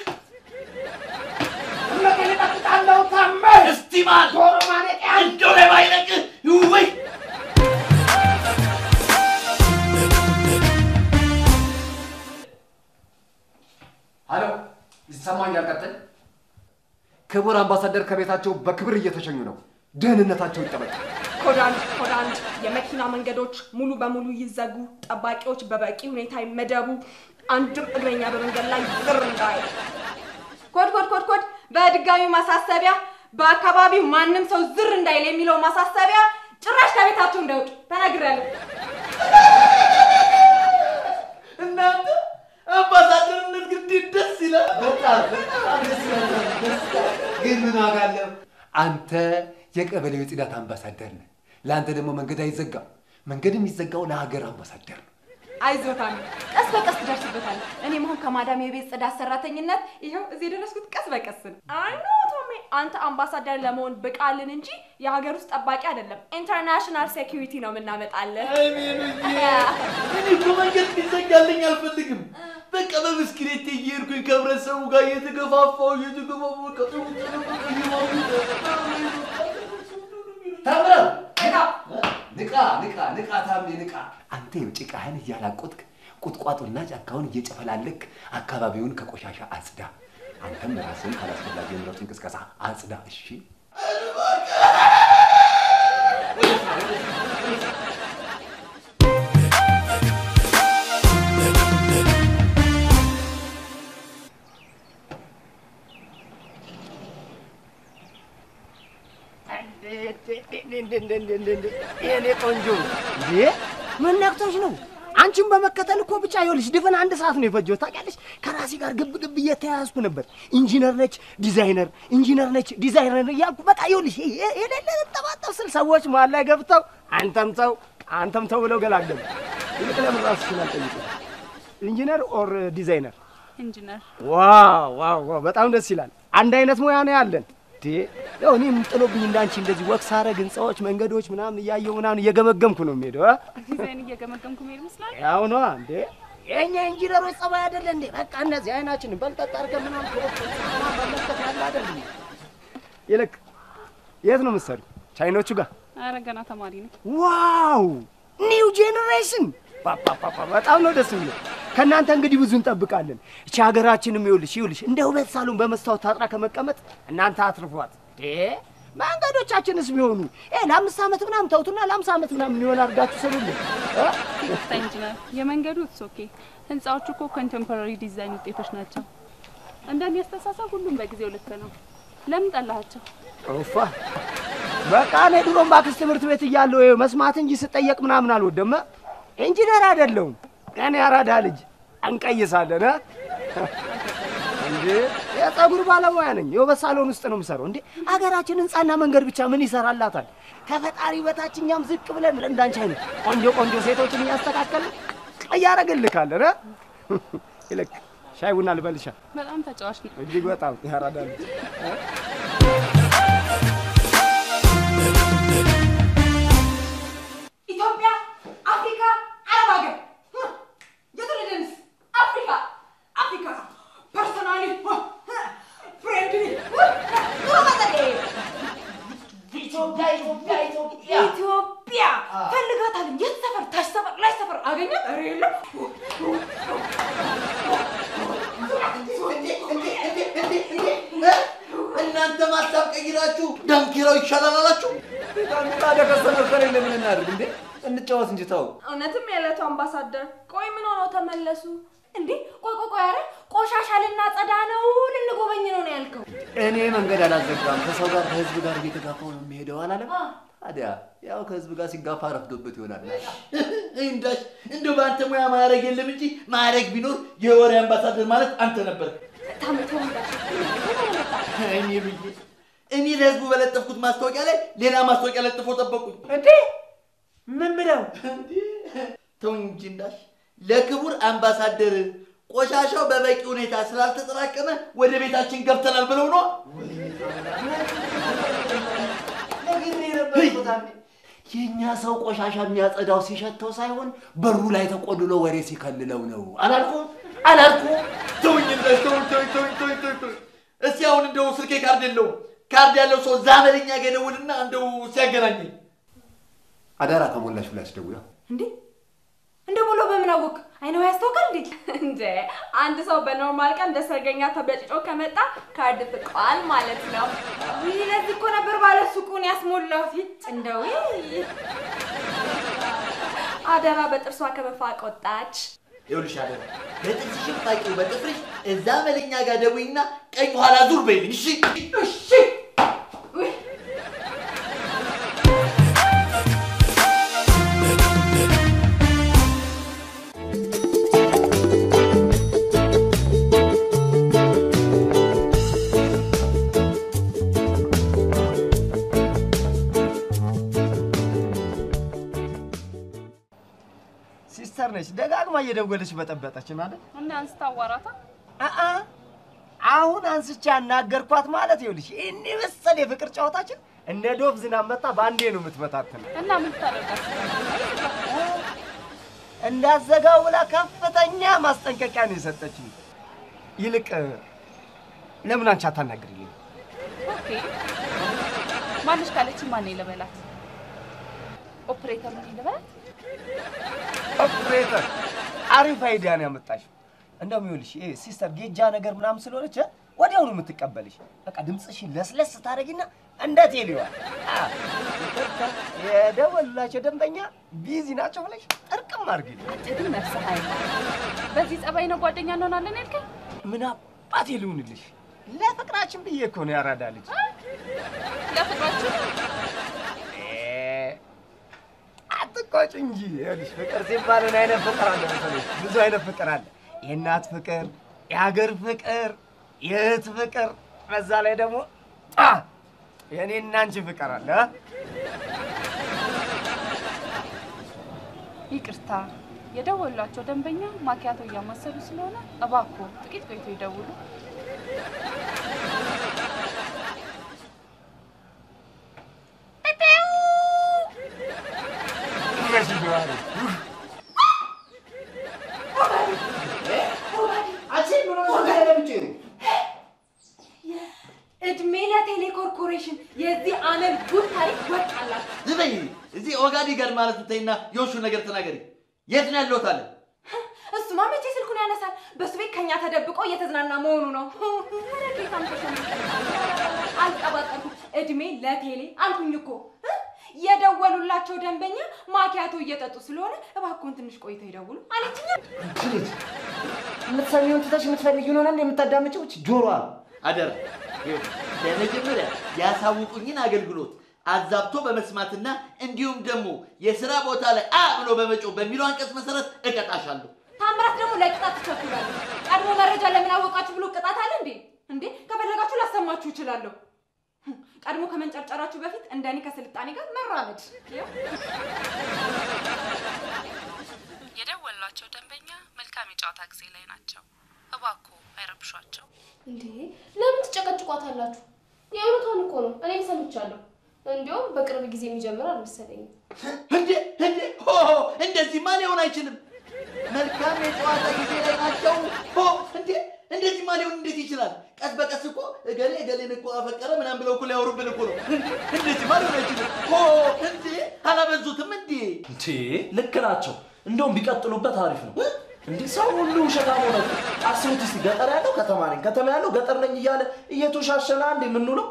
እምነቴን እጠብቃለሁ ታመ እስቲ ማል ዶሮ ማነቂያ እንደው ላይ ባይለቅህ ወይ ሀሎ፣ ይሰማኛል። ቀጥል። ክቡር አምባሳደር ከቤታቸው በክብር እየተሸኙ ነው። ደህንነታቸው ይጠበቅ። ኮድ አንድ ኮድ አንድ የመኪና መንገዶች ሙሉ በሙሉ ይዘጉ፣ ጠባቂዎች በበቂ ሁኔታ ይመደቡ፣ አንድም እግረኛ በመንገድ ላይ ዝር እንዳይል። ኮድ ኮድ ኮድ ኮድ በድጋሚ ማሳሰቢያ በአካባቢው ማንም ሰው ዝር እንዳይል የሚለው ማሳሰቢያ ጭራሽ ከቤታቸው እንዳይወጡ ተናግሬያለሁ። እናንተ አምባሳደርነት ግን እንዴት ደስ ይላል። በጣም በጣም ደስ ይላል። ደስ ይላል። ግን ምን ዋጋ አለው? አንተ የቀበሌው የጽዳት አምባሳደር ነህ። ለአንተ ደግሞ መንገድ አይዘጋም። መንገድ የሚዘጋው ለሀገር አምባሳደር ነው። አይዞታም ቀስ በቀስ ትደርስበታለህ። እኔም አሁን ከማዳም የቤት ጽዳት ሰራተኝነት ይኸው እዚህ የደረስኩት ቀስ በቀስ ነው። አይ ኖ ቶሜ፣ አንተ አምባሳደር ለመሆን ብቃልን እንጂ የሀገር ውስጥ ጠባቂ አይደለም። ኢንተርናሽናል ሴኪሪቲ ነው የምናመጣልህ። አይ ሜሉዬ፣ እኔ እኮ መንገድ እንዲዘጋልኝ አልፈልግም። በቃ በብስክሌት እየሄድኩኝ ከህብረተሰቡ ጋር እየተገፋፋሁ እየተገፋፋሁ በቃ ጥሩ ጥሩ በቃ እየማሙ ተምረው ንቃ ንቃ ንቃ ታምኔ ንቃ። አንተ ይኸው ጭቃህን እያላቆጥክ ቁጥቋጦና ጫካውን እየጨፈላለክ አካባቢውን ከቆሻሻ አጽዳ። አንተም ራስህን ካላስፈላጊ የምረጡ እንቅስቃሴ አጽዳ። እሺ የኔ ቆንጆ እንዴ ምን ነክቶሽ ነው? አንቺን በመከተል እኮ ብቻ ይኸውልሽ ድፍን አንድ ሰዓት ነው የፈጀው ታውቂያለሽ። ከራሴ ጋር ግብ ግብ እየተያያዝኩ ነበር። ኢንጂነር ነች ዲዛይነር፣ ኢንጂነር ነች ዲዛይነር እያልኩ በቃ ይኸውልሽ የ- የሌለ ጠባጠብ ስል ሰዎች መሀል ላይ ገብተው አንተም ተው አንተም ተው ብለው ገላገሉ። ይልቅ ለምን ራስሽን አልጠይቅም? ኢንጂነር ኦር ዲዛይነር? ኢንጂነር ዋው ዋው ዋው በጣም ደስ ይላል። አንድ አይነት ሙያ ነው ያለን። እንዴ ያው እኔም ጥሎብኝ እንዳንቺ እንደዚህ ወቅ ሳረግ ህንፃዎች፣ መንገዶች ምናምን እያየሁ ምናምን እየገመገምኩ ነው የሚሄደው። አ? ዲዛይን እየገመገምኩ መሄድ ይመስላል። ያው ነዋ እንዴ የእኛ ኢንጂነሮች ጸባይ አይደለ እንዴ? በቃ እነዚህ አይናችንን በልጠጥ አድርገን ምናምን ከወቅ በመለከት ያለ አይደል እንዴ? ይልቅ የት ነው የምትሰሪው? ቻይኖቹ ጋር? አረ ገና ተማሪ ነው። ዋው ኒው ጄኔሬሽን ፓፓፓፓ በጣም ነው ደስ የሚለው። ከእናንተ እንግዲህ ብዙ እንጠብቃለን። እቺ ሀገራችንም ይኸውልሽ ይኸውልሽ እንደ ውበት ሳሎን በመስታወት ታጥራ ከመቀመጥ እናንተ አትርፏት። ዴ መንገዶቻችንስ ቢሆኑ እ ለአምስት ዓመት ምናምን ተውቱና ለአምሳ ዓመት ምናምን የሚሆን አድርጋችሁ ስሩልን እ? ይቅርታ ኢንጂነር፣ የመንገዱ ኢትስ ኦኬ። ህንፃዎቹ እኮ ኮንቴምፖራሪ ዲዛይን ውጤቶች ናቸው። እንደኔ አስተሳሰብ ሁሉም በጊዜው ልክ ነው። ለምን ጠላሃቸው? ኦፋ በቃ እኔ ድሮም ባክስ ትምህርት ቤት እያለሁ ይኸው መስማት እንጂ ስጠየቅ ምናምን አልወደም። ኢንጂነር አይደለሁም እኔ አራዳ ልጅ እንቀይሳለን እ? እንዴ የፀጉር ባለሙያ ነኝ። የውበት ሳሎን ውስጥ ነው የምሰራው። እንዴ አገራችን ህንፃና መንገድ ብቻ ምን ይሰራላታል? ከፈጣሪ በታች እኛም ዝቅ ብለን እንዳንቺ አይነት ቆንጆ ቆንጆ ሴቶችን እያስተካከልን እያደረግልካለን እ? ይልቅ ሻይ ቡና ልበልሻ። በጣም ተጫዋች ነው። እጅግ በጣም ያራዳ ልጅ እ? ኢትዮጵያ፣ አፍሪካ፣ አረብ ሀገር የትውልድንስ አፍሪካ አፍሪካ ፐርሰናሊ ፍሬንድሊ ኢትዮጵያ ኢትዮጵያ ኢትዮጵያ ኢትዮጵያ ፈልጋታለሁ። የት ሰፈር? ታች ሰፈር፣ ላይ ሰፈር አገኛት? ኧረ የለም እናንተ ማሳብ ቀይራችሁ ዳንኪራው ይሻላል አላችሁ። ታዲያ ከሰመር ከሌለ ምን እናድርግ እንዴ? እንጫወት እንጂ ተው። እውነትም የዕለቱ አምባሳደር። ቆይ ምን ሆነው ተመለሱ? እንዴ ቆይ ቆይ ቆይ፣ ኧረ ቆሻሻ ልናጸዳ ነው ልንጎበኝ ነው ነው ያልከው? እኔ መንገድ አላዘጋም። ከሰው ጋር ከህዝብ ጋር እየተጋፋው ነው የሚሄደው አላለም? ታዲያ ያው ከህዝብ ጋር ሲጋፋ ረፍዶበት ይሆናል። እንዳሽ እንደው በአንተ ሙያ ማዕረግ የለም እንጂ ማዕረግ ቢኖር የወሬ አምባሳደር ማለት አንተ ነበር። ታመተው እኔ ብዬ እኔ ለህዝቡ በለጠፍኩት ማስታወቂያ ላይ ሌላ ማስታወቂያ ለጥፎ ጠበቁኝ። እንዴ ምን ብለው? ተው እንጂ እንዳሽ ለክቡር አምባሳደር ቆሻሻው በበቂ ሁኔታ ስላልተጠራቀመ ወደ ቤታችን ገብተናል ብለው ነው። የእኛ ሰው ቆሻሻ የሚያጸዳው ሲሸተው ሳይሆን በሩ ላይ ተቆልሎ ወሬ ሲከልለው ነው። አላልኩም አላልኩም? ተውኝ እንዳሽ ተውኝ ተውኝ ተውኝ ተውኝ ተውኝ ተውኝ። እስቲ አሁን እንደው ስልኬ ካርድ የለውም። ካርድ ያለው ሰው ዛመለኛ ጋር ይደውልና እንደው ሲያገናኘኝ አደራ ከሞላሽ ብላ አስደውላ እንዴ እንደ ብሎ በምን አወቅ? አይነው ያስታውቃል እንዴ? እንደ አንድ ሰው በኖርማል ቀን እንደ ሰርገኛ ተበጭጮ ከመጣ ካርድ ፍቋል ማለት ነው። ይህ ለዚህ እኮ ነበር ባለ ሱቁን ያስሞላሁት። ይጭ እንደው አደራ በጥርሷ ከመፋቅ ወጣች። ይኸውልሽ አደራ በጥርስሽም ፋቂው በጥፍርሽ እዛ መለኛ ጋር ደውይና ቀኝ ኋላ ዙር በይልኝ። እሺ እሺ ሲስተር ነች። ደጋግማ እየደወለች በጠበጠች ማለት እና አንስታ አዋራታ። አአ አሁን አንስቼ አናገርኳት ማለት ይኸውልሽ፣ ይህን መሰል የፍቅር ጨዋታችን እንደ ዶፍ ዝናብ መጣ በአንዴ ነው የምትበታትን። እና ምን ታደርጋት? እንዳዘጋው ብላ ከፍተኛ ማስጠንቀቂያ ነው የሰጠችኝ። ይልቅ ለምን አንቺ አታናግሪልኝ? ኦኬ ማንሽ ካለች ማን ልበላት? ኦፕሬተር ምን ልበላት? ኦፕሬተር አሪፍ አይዲያ ነው ያመጣሽው። እንደውም ይኸውልሽ ይሄ ሲስተር ጌጃ ነገር ምናምን ስለሆነች እ ወዲያውኑ የምትቀበልሽ በቃ ድምፅሽን ለስለስ ታደርጊና እንደ ቴሌዋ አ፣ ይቅርታ የደወሉላቸው ደንበኛ ቢዚ ናቸው ብለሽ ጥርቅም አድርጊልኝ። አንተ ግን ነፍስህ አይማርም። በዚህ ጸባይ ነው ጓደኛ እንሆናለን ያልከኝ? ምን አባቴ ልሁንልሽ? ለፍቅራችን ብዬ እኮ ነው ያራዳ ልጅ። ለፍቅራችን አትቆጭ እንጂ ይኸውልሽ ፍቅር ሲባል ምን አይነት ፍቅር አለ መሰለሽ? ብዙ አይነት ፍቅር አለ። የእናት ፍቅር፣ የሀገር ፍቅር፣ የእህት ፍቅር፣ በዛ ላይ ደግሞ አ የእኔና አንቺ ፍቅር አለ። አ? ይቅርታ የደወሏቸው ደንበኛ ማኪያቶ እያማሰሉ ስለሆነ እባክዎ ጥቂት ቆይቶ ይደውሉ። እድሜ ለቴሌ ኮርፖሬሽን የዚህ አመል ጉድ ታሪክ ወጣላት። ዝም በይ። እዚህ ኦጋዲ ጋር ማለት ተይና የውሹን ነገር ተናገሪ። የት ነው ያለሁት አለ እሱማ መቼ ስልኩን ያነሳል? በሱ ቤት ከኛ ተደብቆ እየተዝናና መሆኑ ነው። ኧረ ጌታም ተሾመ። አልቀባጠርኩም። እድሜ ለቴሌ አልኩኝ እኮ እ? የደወሉላቸው ደንበኛ ማኪያቶ እየጠጡ ስለሆነ እባክዎን ትንሽ ቆይተው ይደውሉ አለችኝ። ልጅ የምትሰሚውን ትተሽ የምትፈልጊውን ሆነ የምታዳምጪው ጆሮዋ አደራ ይኸውልህ፣ በመጀመሪያ ያሳውቁኝን አገልግሎት አዛብቶ በመስማትና እንዲሁም ደግሞ የስራ ቦታ ላይ አ ብሎ በመጮህ በሚለው አንቀጽ መሰረት እቀጣሻለሁ። ታምራት ደግሞ ለቅጣት ትቸኩላለሁ። ቀድሞ መረጃ ለምን አወቃችሁ ብሎ ቅጣት አለ እንዴ? እንዴ ከፈለጋችሁ ላሰማችሁ እችላለሁ። ቀድሞ ከመንጨርጨራችሁ በፊት እንደኔ ከስልጣኔ ጋር መራመድ። የደወሏቸው ደንበኛ መልካም የጨዋታ ጊዜ ላይ ናቸው። እባክዎ አይረብሿቸው። እንዴ ለምን ትጨቀጭቋታላችሁ? የእውነቷን እኮ ነው። እኔም ሰምቻለሁ። እንዲያውም በቅርብ ጊዜ የሚጀምር አልመሰለኝም። እንዴ እንዴ ሆ እንደዚህማ ሊሆን አይችልም። መልካም የጨዋታ ጊዜ ላይ ናቸው። ሆ እንዴ እንደዚህማ ሊሆን እንዴት ይችላል? ቀስ በቀስ እኮ እገሌ እገሌን እኮ አፈቀረ ምናምን ብለው እኮ ሊያወሩብን እኮ ነው። እንዴ እንደዚህማ ሊሆን አይችልም። ሆ እንዴ አላበዙትም እንዴ? እንዴ ልክ ናቸው። እንደውም ቢቀጥሉበት አሪፍ ነው። እንዲህ ሰው ሁሉ ውሸታም ሆነ። እኮ። አስቡት እስቲ ገጠር ያለው ከተማ ነኝ፣ ከተማ ያለው ገጠር ነኝ እያለ እየተሻሸና እንዴ የምንውለው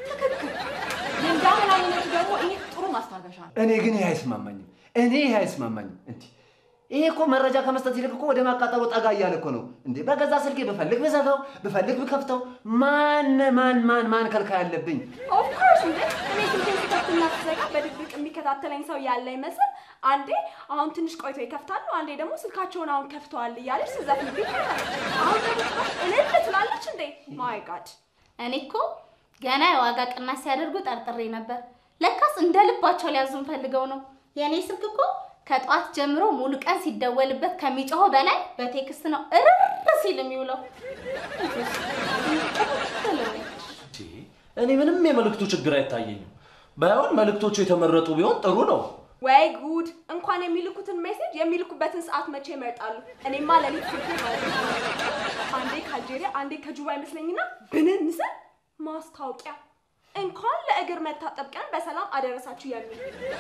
እንዳመላኝነቱ ደግሞ ይሄ ጥሩ ማስታገሻ ነው። እኔ ግን ይህ አይስማማኝም። እኔ ይህ አይስማማኝም። እንዲ ይሄ እኮ መረጃ ከመስጠት ይልቅ እኮ ወደ ማቃጠሉ ጠጋ እያለ እኮ ነው እንዴ። በገዛ ስልኬ ብፈልግ ብዘጋው ብፈልግ ብከፍተው ማን ማን ማን ማን ከልካይ አለብኝ? ኦፍኮርስ እንዴ እኔ ስልኬን ስከፍትና ስዘጋ በድብቅ የሚከታተለኝ ሰው ያለ ይመስል አንዴ አሁን ትንሽ ቆይቶ ይከፍታሉ፣ አንዴ ደግሞ ስልካቸውን አሁን ከፍተዋል እያለች ስዘፍንብኝ ትኖራለች። አሁን ደግሞ ጭራሽ እልል ትላለች እንዴ! ማይ ጋድ እኔ እኮ ገና የዋጋ ቅናሽ ሲያደርጉ ጠርጥሬ ነበር። ለካስ እንደ ልባቸው ሊያዙን ፈልገው ነው። የእኔ ስልክ እኮ ከጠዋት ጀምሮ ሙሉ ቀን ሲደወልበት ከሚጮኸው በላይ በቴክስት ነው እርር ሲል የሚውለው። እኔ ምንም የመልእክቱ ችግር አይታየኝም። ባይሆን መልእክቶቹ የተመረጡ ቢሆን ጥሩ ነው። ወይ ጉድ! እንኳን የሚልኩትን ሜሴጅ የሚልኩበትን ሰዓት መቼ ይመርጣሉ? እኔማ ለሊት ስልኬ ማለት ነው አንዴ ከአልጄሪያ አንዴ ከጁባ ይመስለኝና ብንን ስል ማስታወቂያ እንኳን ለእግር መታጠብ ቀን በሰላም አደረሳችሁ የሚል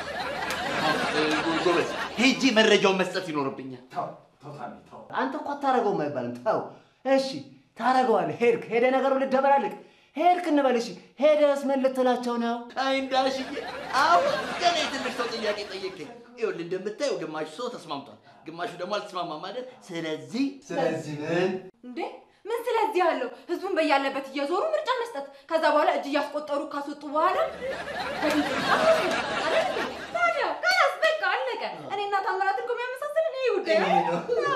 ጎበዝ ሄጄ መረጃውን መስጠት ይኖርብኛል። አንተ እኮ አታረገውም አይባልም። ተው እሺ፣ ታረገዋለህ። ሄድክ ሄደ ነገሩ ልደበላልቅ ሄድክ እንበል እሺ። ሄደስ ምን ልትላቸው ነው? አይ እንዳሽዬ፣ አሁን ገና የትልቅ ሰው ጥያቄ ጠየቀኝ። ይኸውልህ እንደምታየው ግማሹ ሰው ተስማምቷል፣ ግማሹ ደግሞ አልተስማማም አይደል? ስለዚህ ስለዚህ ምን እንዴ ምን ስለዚህ ያለው ህዝቡን በያለበት እየዞሩ ምርጫ መስጠት፣ ከዛ በኋላ እጅ እያስቆጠሩ ካስወጡ በኋላ በድምፅ ምርጫ መውሰድ አይደል እንዴ? ታዲያ ከላስ በቃ አለቀ። እኔና ታምራት እኮ የሚያመሳስልን ይሄ ጉዳይ ነው።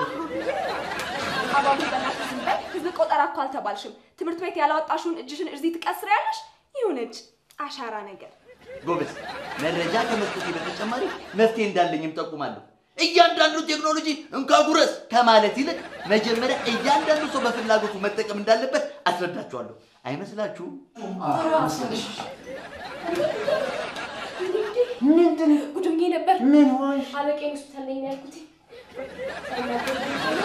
አባቡ በእናትሽ ዝም በይ። ህዝብ ቆጠራ እኮ አልተባልሽም። ትምህርት ቤት ያላወጣሽውን እጅሽን እዚህ ትቀስሪያለሽ። ይሁን እጅ አሻራ ነገር ጎበዝ መረጃ ከመስጠቴ በተጨማሪ መፍትሄ እንዳለኝም ጠቁማለሁ። እያንዳንዱ ቴክኖሎጂ እንካ ጉረስ ከማለት ይልቅ መጀመሪያ እያንዳንዱ ሰው በፍላጎቱ መጠቀም እንዳለበት አስረዳችኋለሁ። አይመስላችሁም? ምንድን ጉድ ብዬ ነበር። ምን ሆንሽ? አለቃዬን ሆስፒታል ነኝ ነው ያልኩት። ሳይናገሩ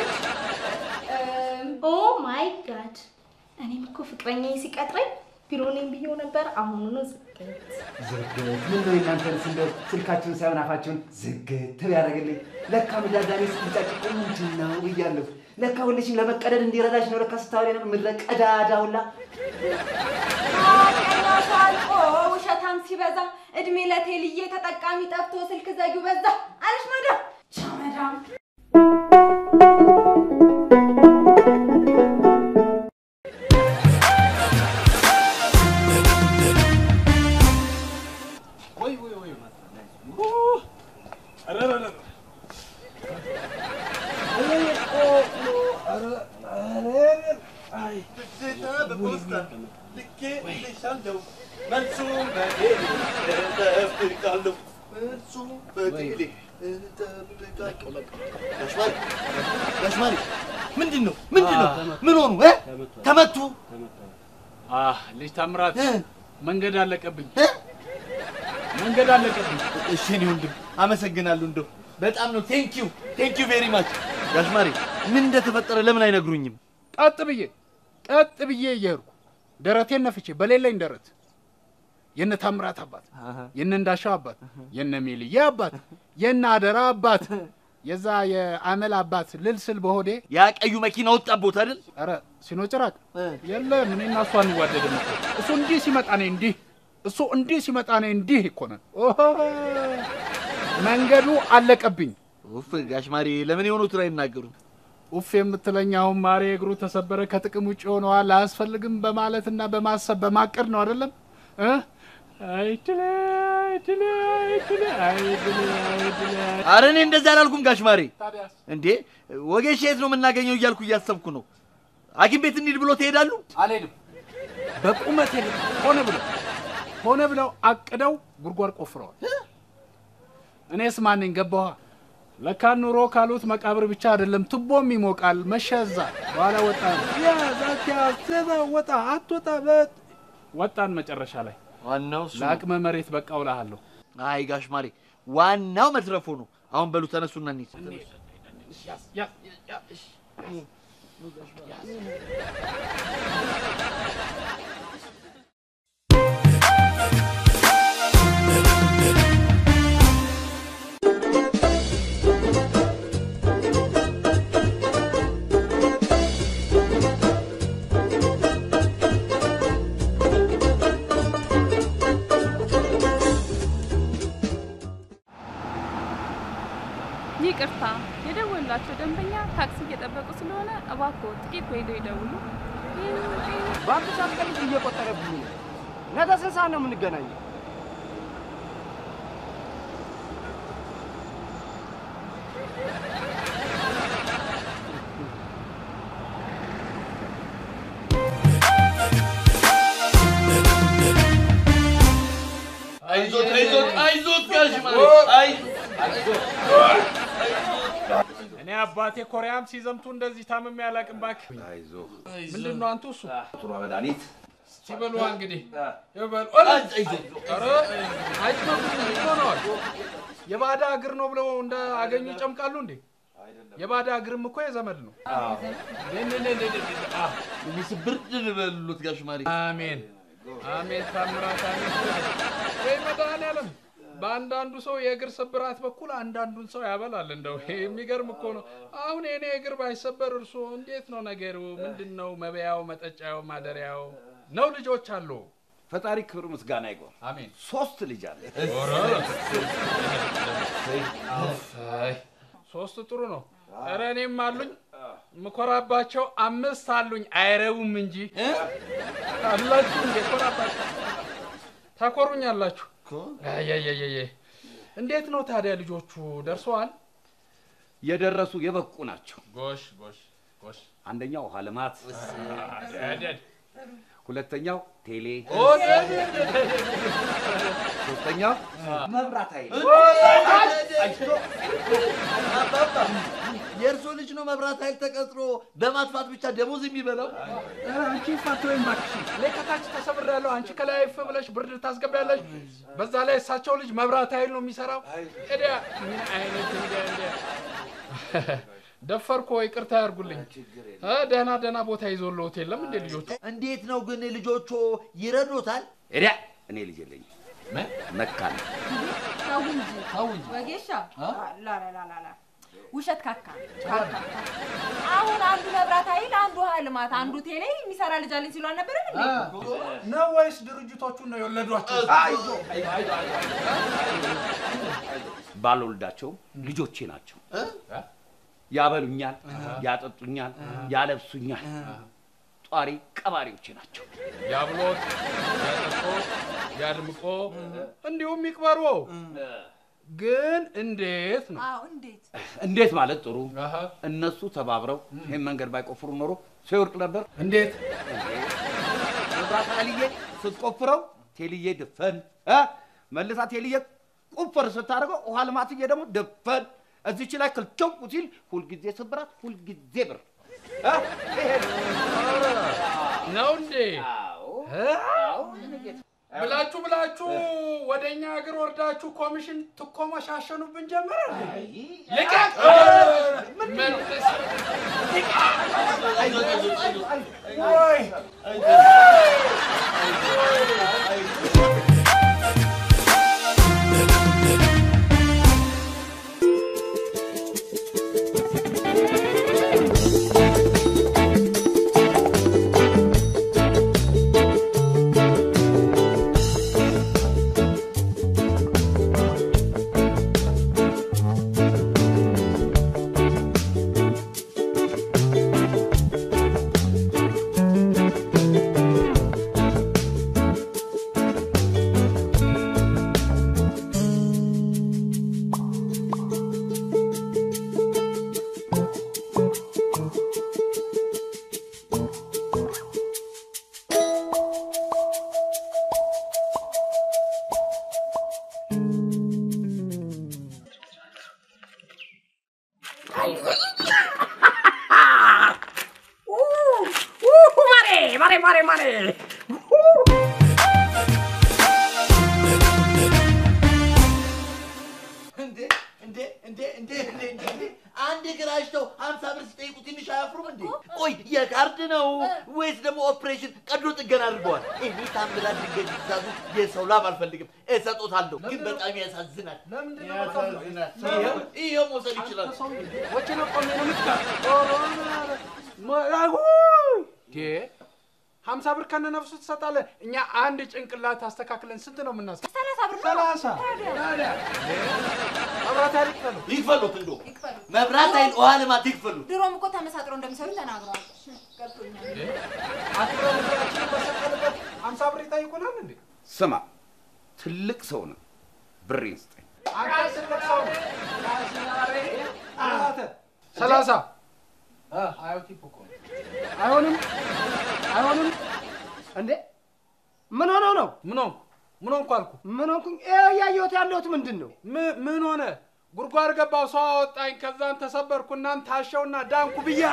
ኦ ማይ ጋድ! እኔም እኮ ፍቅረኛዬ ሲቀጥረኝ ቢሮ ነኝ ብዬው ነበር። አሁኑኑ ዝግት ዝግት ምን ነው የእናንተንስ እንደው ስልካችሁን ሳይሆን አፋችሁን ዝግት ያደርግልኝ። ለካ ምዳዳኔ ስትጫጭቁ ምንድን ነው ብያለሁ። ለካ ሁልሽም ለመቀደድ እንዲረዳሽ ነው። ለካ ስታወሪ ነው ምድረ ቀዳዳ ሁላ ሀቀኛ ሰው አልቆ ውሸታም ሲበዛ እድሜ ለቴልዬ ተጠቃሚ ጠፍቶ ስልክ ዘጊው በዛ አለሽ መዳም ቻው መዳም ወይ ወይ ወይ መልሱም በቴሌ እጠብቃለሁ። መልሱም በቴሌ እጠብቃለሁ። ጋሽ ማሪ ጋሽ ማሪ ምንድን ነው ምንድን ነው? ምን ሆኑ? እ? ተመቱ? አህ ልጅ ታምራት መንገድ አለቀብኝ፣ መንገድ አለቀብኝ። እሺ እኔ ወንድም አመሰግናለሁ። እንደው በጣም ነው ቴንክ ዩ ቴንክ ዩ ቬሪ ማች። ጋሽ ማሪ ምን እንደተፈጠረ ለምን አይነግሩኝም? ቀጥ ብዬ ቀጥ ብዬ እየሄድኩ ደረቴን ነፍቼ በሌለኝ ደረት የነ ታምራት አባት፣ የነ እንዳሻው አባት፣ የነ ሜልዬ አባት፣ የነ አደራ አባት፣ የዛ የአመል አባት ልል ስል በሆዴ ያ ቀዩ መኪና ወጣቦት አይደል? ኧረ ሲኖ ጭራቅ የለም። እኔና እሱ አንዋደድም እኮ። እሱ እንዲህ ሲመጣ እኔ እንዲህ፣ እሱ እንዲህ ሲመጣ እኔ እንዲህ እኮ ነን። ኦሆ መንገዱ አለቀብኝ። ኡፍ ጋሽ ማሪ ለምን የሆኑትን አይናገሩም? ኡፍ የምትለኝ አሁን ማሬ እግሩ ተሰበረ ከጥቅም ውጭ ሆነዋል አያስፈልግም በማለትና በማሰብ በማቀድ ነው አይደለም እ አይድሌ አይድሌ አይድሌ አይድሌ አይድሌ አረ እኔ እንደዛ አላልኩም ጋሽ ማሪ። እንዴ ወጌሻ የት ነው የምናገኘው እያልኩ እያሰብኩ ነው። ሐኪም ቤት እንሂድ ብሎ ትሄዳሉ? አልሄድም። በቁመት የለም ሆነ ብለው ሆነ ብለው አቅደው ጉድጓድ ቆፍረዋል። እኔስ ማንኝ ገባኋ። ለካ ኑሮ ካሉት መቃብር ብቻ አይደለም ቱቦም ይሞቃል። መሸዛ በኋላ ወጣ ያ ዛኪያ ዘዛ ወጣ አትወጣ በት ወጣን መጨረሻ ላይ ዋናው እሱ ነው። ለአቅመ መሬት በቃው እልሃለሁ። አይ ጋሽ ማሬ ዋናው መትረፉ ነው። አሁን በሉ ተነሱና እንሂድ። ይቅርታ፣ የደወላቸው ደንበኛ ታክሲ እየጠበቁ ስለሆነ እባክዎ ጥቂት ቆይተው ይደውሉ። በአንድ ሰዓት ቀን እየቆጠረብኝ ነው። ነገ ስንት ሰዓት ነው የምንገናኘው? አይዞት አይዞት አይዞት ጋሽ ማሬ አይ አይዞት እኔ አባቴ ኮሪያም ሲዘምቱ እንደዚህ ታምሜ አላውቅም። እባክህ ምንድን ነው አንቱ እሱ ጥሩ መድኃኒት ሲበሉ እንግዲህ ይበሉ። ኧረ አይጭመቁም እንዴ? ምን ሆነዋል? የባዳ እግር ነው ብለው እንደ አገኙ ይጨምቃሉ እንዴ? የባዳ እግርም እኮ የዘመድ ነው። ስብር ልበሉት ጋሽ ማሬ አሜን አሜን፣ ታምራት አሜን። ወይ መድኃኒዓለም በአንዳንዱ ሰው የእግር ስብራት በኩል አንዳንዱን ሰው ያበላል። እንደው ይሄ የሚገርም እኮ ነው። አሁን የኔ እግር ባይሰበር እርሶ እንዴት ነው ነገሩ? ምንድን ነው መበያው፣ መጠጫው፣ ማደሪያው ነው? ልጆች አሉ? ፈጣሪ ክብር ምስጋና ይግባው። አሜን። ሶስት ልጅ አለ። ሶስት ጥሩ ነው። ኧረ እኔም አሉኝ ምኮራባቸው አምስት አሉኝ። አይረቡም እንጂ አላችሁ እንዴ? ኮራባቸው ታኮሩኛላችሁ። አያያያየ እንዴት ነው ታዲያ ልጆቹ ደርሰዋል? የደረሱ የበቁ ናቸው። ጎሽ ጎሽ ጎሽ። አንደኛው ውሃ ልማት፣ ደድ ሁለተኛው ቴሌ፣ ኦ፣ ደድ፣ ደድ፣ ደድ። ሶስተኛው መብራት ኃይል። የእርሶ ልጅ ነው መብራት ኃይል ተቀጥሮ በማጥፋት ብቻ ደሞዝ የሚበላው? ኧረ አንቺ ፋት ወይም እባክሽ፣ እኔ ከታች ተሰብሬያለሁ። አንቺ ከላይ እፍ ብለሽ ብርድ ታስገቢያለሽ። በዛ ላይ እሳቸው ልጅ መብራት ኃይል ነው የሚሰራው። እዲያ ምን አይነት እንደ እንደ ደፈርኮ፣ ይቅርታ ያርጉልኝ። እ ደህና ደህና ቦታ ይዞልዎት የለም እንዴ ልጆቹ? እንዴት ነው ግን ልጆቹ ይረዱታል? እዲያ እኔ ልጅ የለኝም መካን ተው እንጂ ተው እንጂ ወጌሻ ላላላላ ውሸት ካካ ካካ። አሁን አንዱ መብራት ኃይል፣ አንዱ ውሃ ልማት፣ አንዱ ቴሌ የሚሰራ ልጅ አለኝ ሲሉ አልነበረም እንዴ? ነው ወይስ ድርጅቶቹን ነው የወለዷቸው? ባልወልዳቸውም ልጆቼ ናቸው። ያበሉኛል፣ ያጠጡኛል፣ ያለብሱኛል። ጧሪ ቀባሪዎቼ ናቸው። ያብሎት፣ ያጠጦ፣ ያድምቆ እንዲሁም ይቅበሮ። ግን እንዴት ነው? አዎ እንዴት እንዴት ማለት ጥሩ። እነሱ ተባብረው ይህን መንገድ ባይቆፍሩ ኖሮ ሰው ይወርቅ ነበር። እንዴት መብራት ኃይልዬ ስትቆፍረው ቴልዬ ድፈን እ መልሳ ቴልዬ ቁፍር ስታደርገው ውሃ ልማትዬ ደግሞ ድፈን እዚች ላይ ክልቸው ሲል ሁልጊዜ ስብራት፣ ሁልጊዜ ብር እ ይሄ ነው እንዴ? ብላችሁ ብላችሁ ወደ እኛ ሀገር ወርዳችሁ ኮሚሽን ትኮመሻሸኑብን ጀመረ። ልቀቅ! መልስ! ወይ! ማሬ ማሬ ማሬ ማሬ እንዴ እንዴ እንዴ አንድ እግር አሽተው ሀምሳ ብር ሲጠይቁ ትንሽ አያፍሩም እንዴ? ቆይ የካርድ ነው ወይስ ደግሞ ኦፕሬሽን ቀዶ ጥገና አድርገዋል? እኔ ታምራት ድንገት ትእዛዙ የሰው ላብ አልፈልግም፣ እሰጦታለሁ። ግን በጣም ያሳዝናል፣ ያሳዝናል። ይኸው ይኸው መውሰድ ይችላል። ሀምሳ ብር ከነ ነፍሱ ትሰጣለህ። እኛ አንድ ጭንቅላት አስተካክለን ስንት ነው የምናስ ሰላሳ ብር ነው። ሰላሳ ታዲያ? ታዲያ መብራት ኃይል ይክፈሉ ይክፈሉት፣ እንዶ መብራት ኃይል ውሃ ልማት ይክፈሉት። ድሮም እኮ ተመሳጥሮ እንደሚሰሩ ተናግረዋል። ገብቶኛል። አክብረን እግራችንን በሰቀልበት ሀምሳ ብር ይጠይቁናል እንዴ? ስማ፣ ትልቅ ሰው ነው፣ ብሬን ስጠኝ። አንተ ትልቅ ሰው ነህ። አንተ ሰላሳ አዮቲፕ እኮ ነው። አይሆንም አይሆንም። እንዴ ምን ሆነው ነው? ምን ሆንኩ? ምን ሆንኩ አልኩ? ምን ሆንኩኝ? ይኸው እያየሁት ያለሁት ምንድን ነው? ም- ምን ሆነ? ጉድጓድ ገባው፣ ሰው አወጣኝ፣ ከዛን ተሰበርኩ፣ እናን ታሸውና ዳንኩ ብያ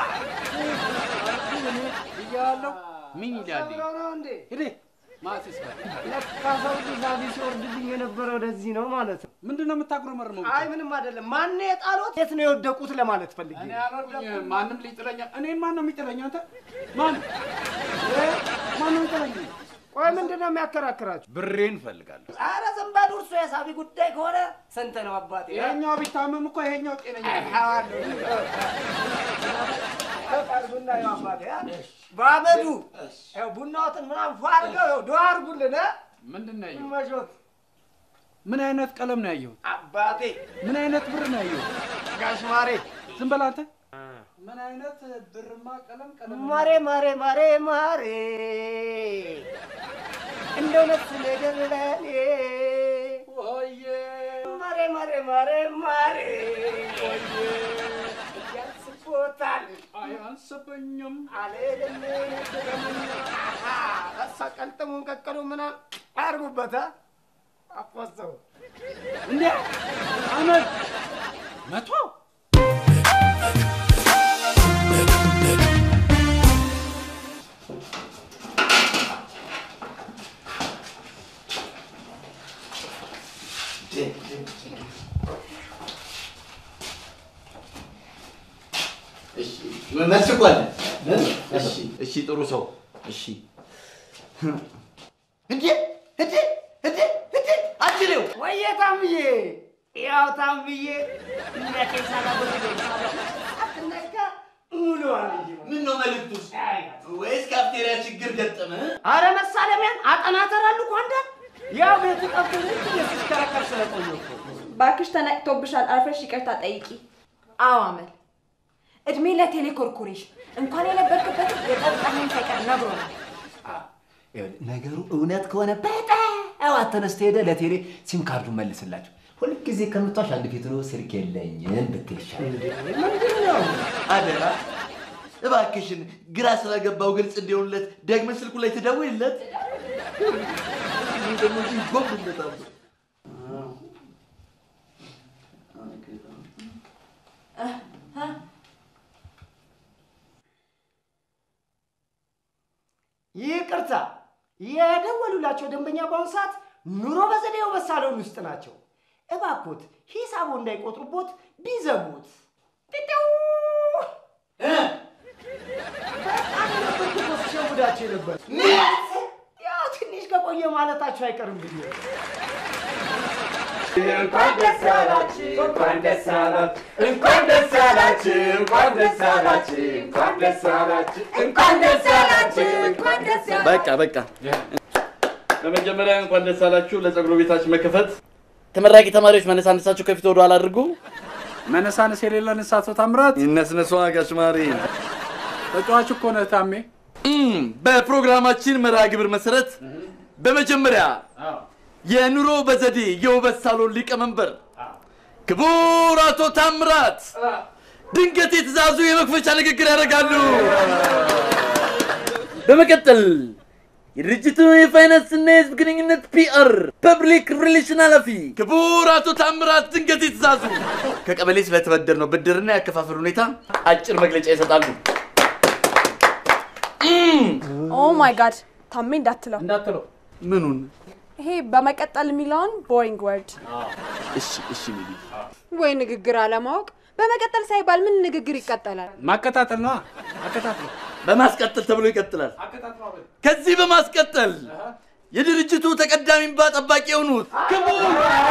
ብያለሁ። ምን ይላል? ሰብረው ነው እንዴ? ሂድ ማሲስ ለካ ሰው ዛቢ ሲወርድብኝ የነበረ ወደዚህ ነው ማለት ነው። ምንድን ነው የምታጉረመርመው? አይ ምንም አይደለም። ማን የጣሎት? የት ነው የወደቁት ለማለት ፈልጌ እኔ ነው። አልወደኩም። ማንም ሊጥለኛ እኔን ማን ነው የሚጥለኝ? አንተ ማን ማን ነው የሚጥለኝ? ቆይ ምንድን ነው የሚያከራክራችሁ? ብሬን እፈልጋለሁ። ኧረ ዝም በሉ። እርሱ የሳቢ ጉዳይ ከሆነ ስንት ነው አባቴ? ይሄኛው ቢታመም እኮ ይሄኛው ጤነኛ ነው። ቡና ያው አባቴ አ? በአመዱ ያው ቡናዎትን ምናምን ፏ አድርገው ያው ዱዓ አድርጉልን አ? ምንድን ነው ያየሁት? መሾት ምን አይነት ቀለም ነው ያየሁት? አባቴ ምን አይነት ብር ነው ያየሁት? ጋሽ ማሬ ዝም በል አንተ። ምን አይነት ብርማ ቀለም ቀለም ማሬ ማሬ ማሬ ማሬ እንደው ነፍስ ነገር ለኔ ወየ ማሬ ማሬ ማሬ ማሬ እያስቦታል አያንስብኝም አልልም እሳ ቀልጥሙን ቀቀሉ ምናምን አያርጉበት አ? አቆሰው እንዴ አመድ መቶ መልስ እኮ አለ። እሺ እሺ፣ ጥሩ ሰው እሺ። እንዴ እንዴ እንዴ እንዴ አትሌው ወየ ታምዬ ያው ታምዬ እነቴ ሳላበረዶ ሳትነካ ሙሉዋል እንጂ ምን ነው መልዕክቱስ? ወይስ ካፍቴሪያ ችግር ገጠመ? አረ መሳለሚያን አጠናተራሉ እኮ አንዳንድ ያው ቤቱ ጠብቶ ዝም ብዬ ስሽከረከር ስለቆየሁ እኮ ባክሽ ተነቅቶብሻል። አርፈሽ ይቅርታ ጠይቂ። አዎ አመል እድሜ ለቴሌ ኮርፖሬሽን እንኳን የነበርክበትን የጠጣህን ሳይቀር ነግሮናል። ይኸውልህ፣ ነገሩ እውነት ከሆነ በጠዋት ተነስተ ሄደ ለቴሌ ሲም ካርዱን መልስላቸው። ሁልጊዜ ከምቷሽ አንድ ፊት ነው ስልክ የለኝም ብትል ይሻላል። ምንድን ነው? አደራ እባክሽን፣ ግራ ስለገባው ግልጽ እንዲሆንለት ደግመ ስልኩ ላይ ትደውይለት። እኔ ደግሞ እንዲህ ጎብለታለሁ። ይቅርታ የደወሉላቸው ደንበኛ በአሁኑ ሰዓት ኑሮ በዘዴው በሳሎን ውስጥ ናቸው። እባኮት ሂሳቡ እንዳይቆጥሩቦት ቢዘጉት። ጢጢው! በጣም የነበርኩ እኮ ስሸውዳቸው የነበር ያው ትንሽ ከቆየ ማለታቸው አይቀርም ብዬ እንኳን ደስ ያላችሁ፣ እንኳን ደስ ያላችሁ፣ እንኳን ደስ ያላችሁ፣ እንኳን ደስ ያላችሁ፣ እንኳን ደስ ያላችሁ፣ እንኳን ደስ ያላችሁ፣ እንኳን ደስ ያላችሁ። በቃ በቃ። በመጀመሪያ እንኳን ደስ አላችሁ ለጸጉር ቤታችን መከፈት። ተመራቂ ተማሪዎች መነሳነሳችሁ ከፊት ወደ ኋላ አድርጉ። መነሳነስ የሌለን እሳቶ ታምራት ይነስነሷ ጋሽ ማሪ። ተጫዋች እኮ ነህ ታሜ። እም፣ በፕሮግራማችን መርሃ ግብር መሰረት በመጀመሪያ የኑሮ በዘዴ የውበት ሳሎን ሊቀመንበር ክቡር አቶ ታምራት ድንገት የትእዛዙ የመክፈቻ ንግግር ያደርጋሉ። በመቀጠል የድርጅቱ የፋይናንስና የህዝብ ግንኙነት ፒአር ፐብሊክ ሪሌሽን ኃላፊ ክቡር አቶ ታምራት ድንገት የትእዛዙ ከቀበሌ ስለተበደር ነው ብድርና ያከፋፈል ሁኔታ አጭር መግለጫ ይሰጣሉ። ኦ ማይ ጋድ ታሜ እንዳትለው እንዳትለው ምኑን? ይሄ በመቀጠል የሚለውን ቦሪንግ ወርድ እሺ እሺ ሚሊ ወይ ንግግር አለማወቅ። በመቀጠል ሳይባል ምን ንግግር ይቀጠላል? ማቀጣጠል ነዋ። አቀጣጥሎ በማስቀጠል ተብሎ ይቀጥላል። ከዚህ በማስቀጠል የድርጅቱ ተቀዳሚ እንባ ጠባቂ የሆኑት ክቡር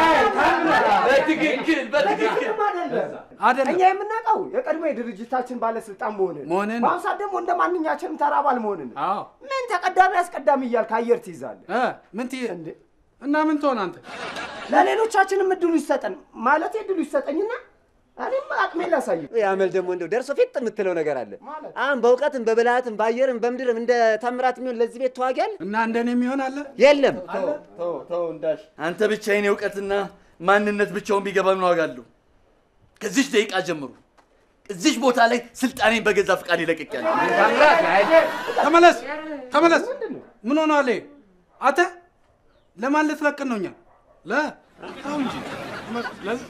በትክክል በትክክል አይደለም እኛ የምናውቀው የቀድሞ የድርጅታችን ባለስልጣን መሆንን መሆንን በአሁኑ ሰዓት ደግሞ እንደ ማንኛችንም ተራ አባል መሆንን አዎ ምን ተቀዳሚ አስቀዳሚ እያልክ አየር ትይዛለህ እ ምን ትይ እና ምን ትሆን አንተ? ለሌሎቻችንም እድሉ ይሰጠን ማለት እድሉ ይሰጠኝና እኔም አቅሜ ላሳይ ያመል ደግሞ እንደው ደርሶ ፊት የምትለው ነገር አለ። አሁን በእውቀትም በብልሃትም በአየርም በምድርም እንደ ታምራት የሚሆን ለዚህ ቤት ተዋጊ አለ እና እንደኔ የሚሆን አለ የለም። ተው ተው እንዳሽ አንተ ብቻ የኔ እውቀትና ማንነት ብቻውን ቢገባ ምን ዋጋ አለው? ከዚች ደቂቃ ጀምሮ እዚች ቦታ ላይ ስልጣኔን በገዛ ፍቃድ ይለቅቄያለሁ። ተመለስ ተመለስ። ምን ሆኗል? ይሄ? አንተ ለማን ልትለቅን ነው? እኛ ለ ተው እንጂ ለዚህ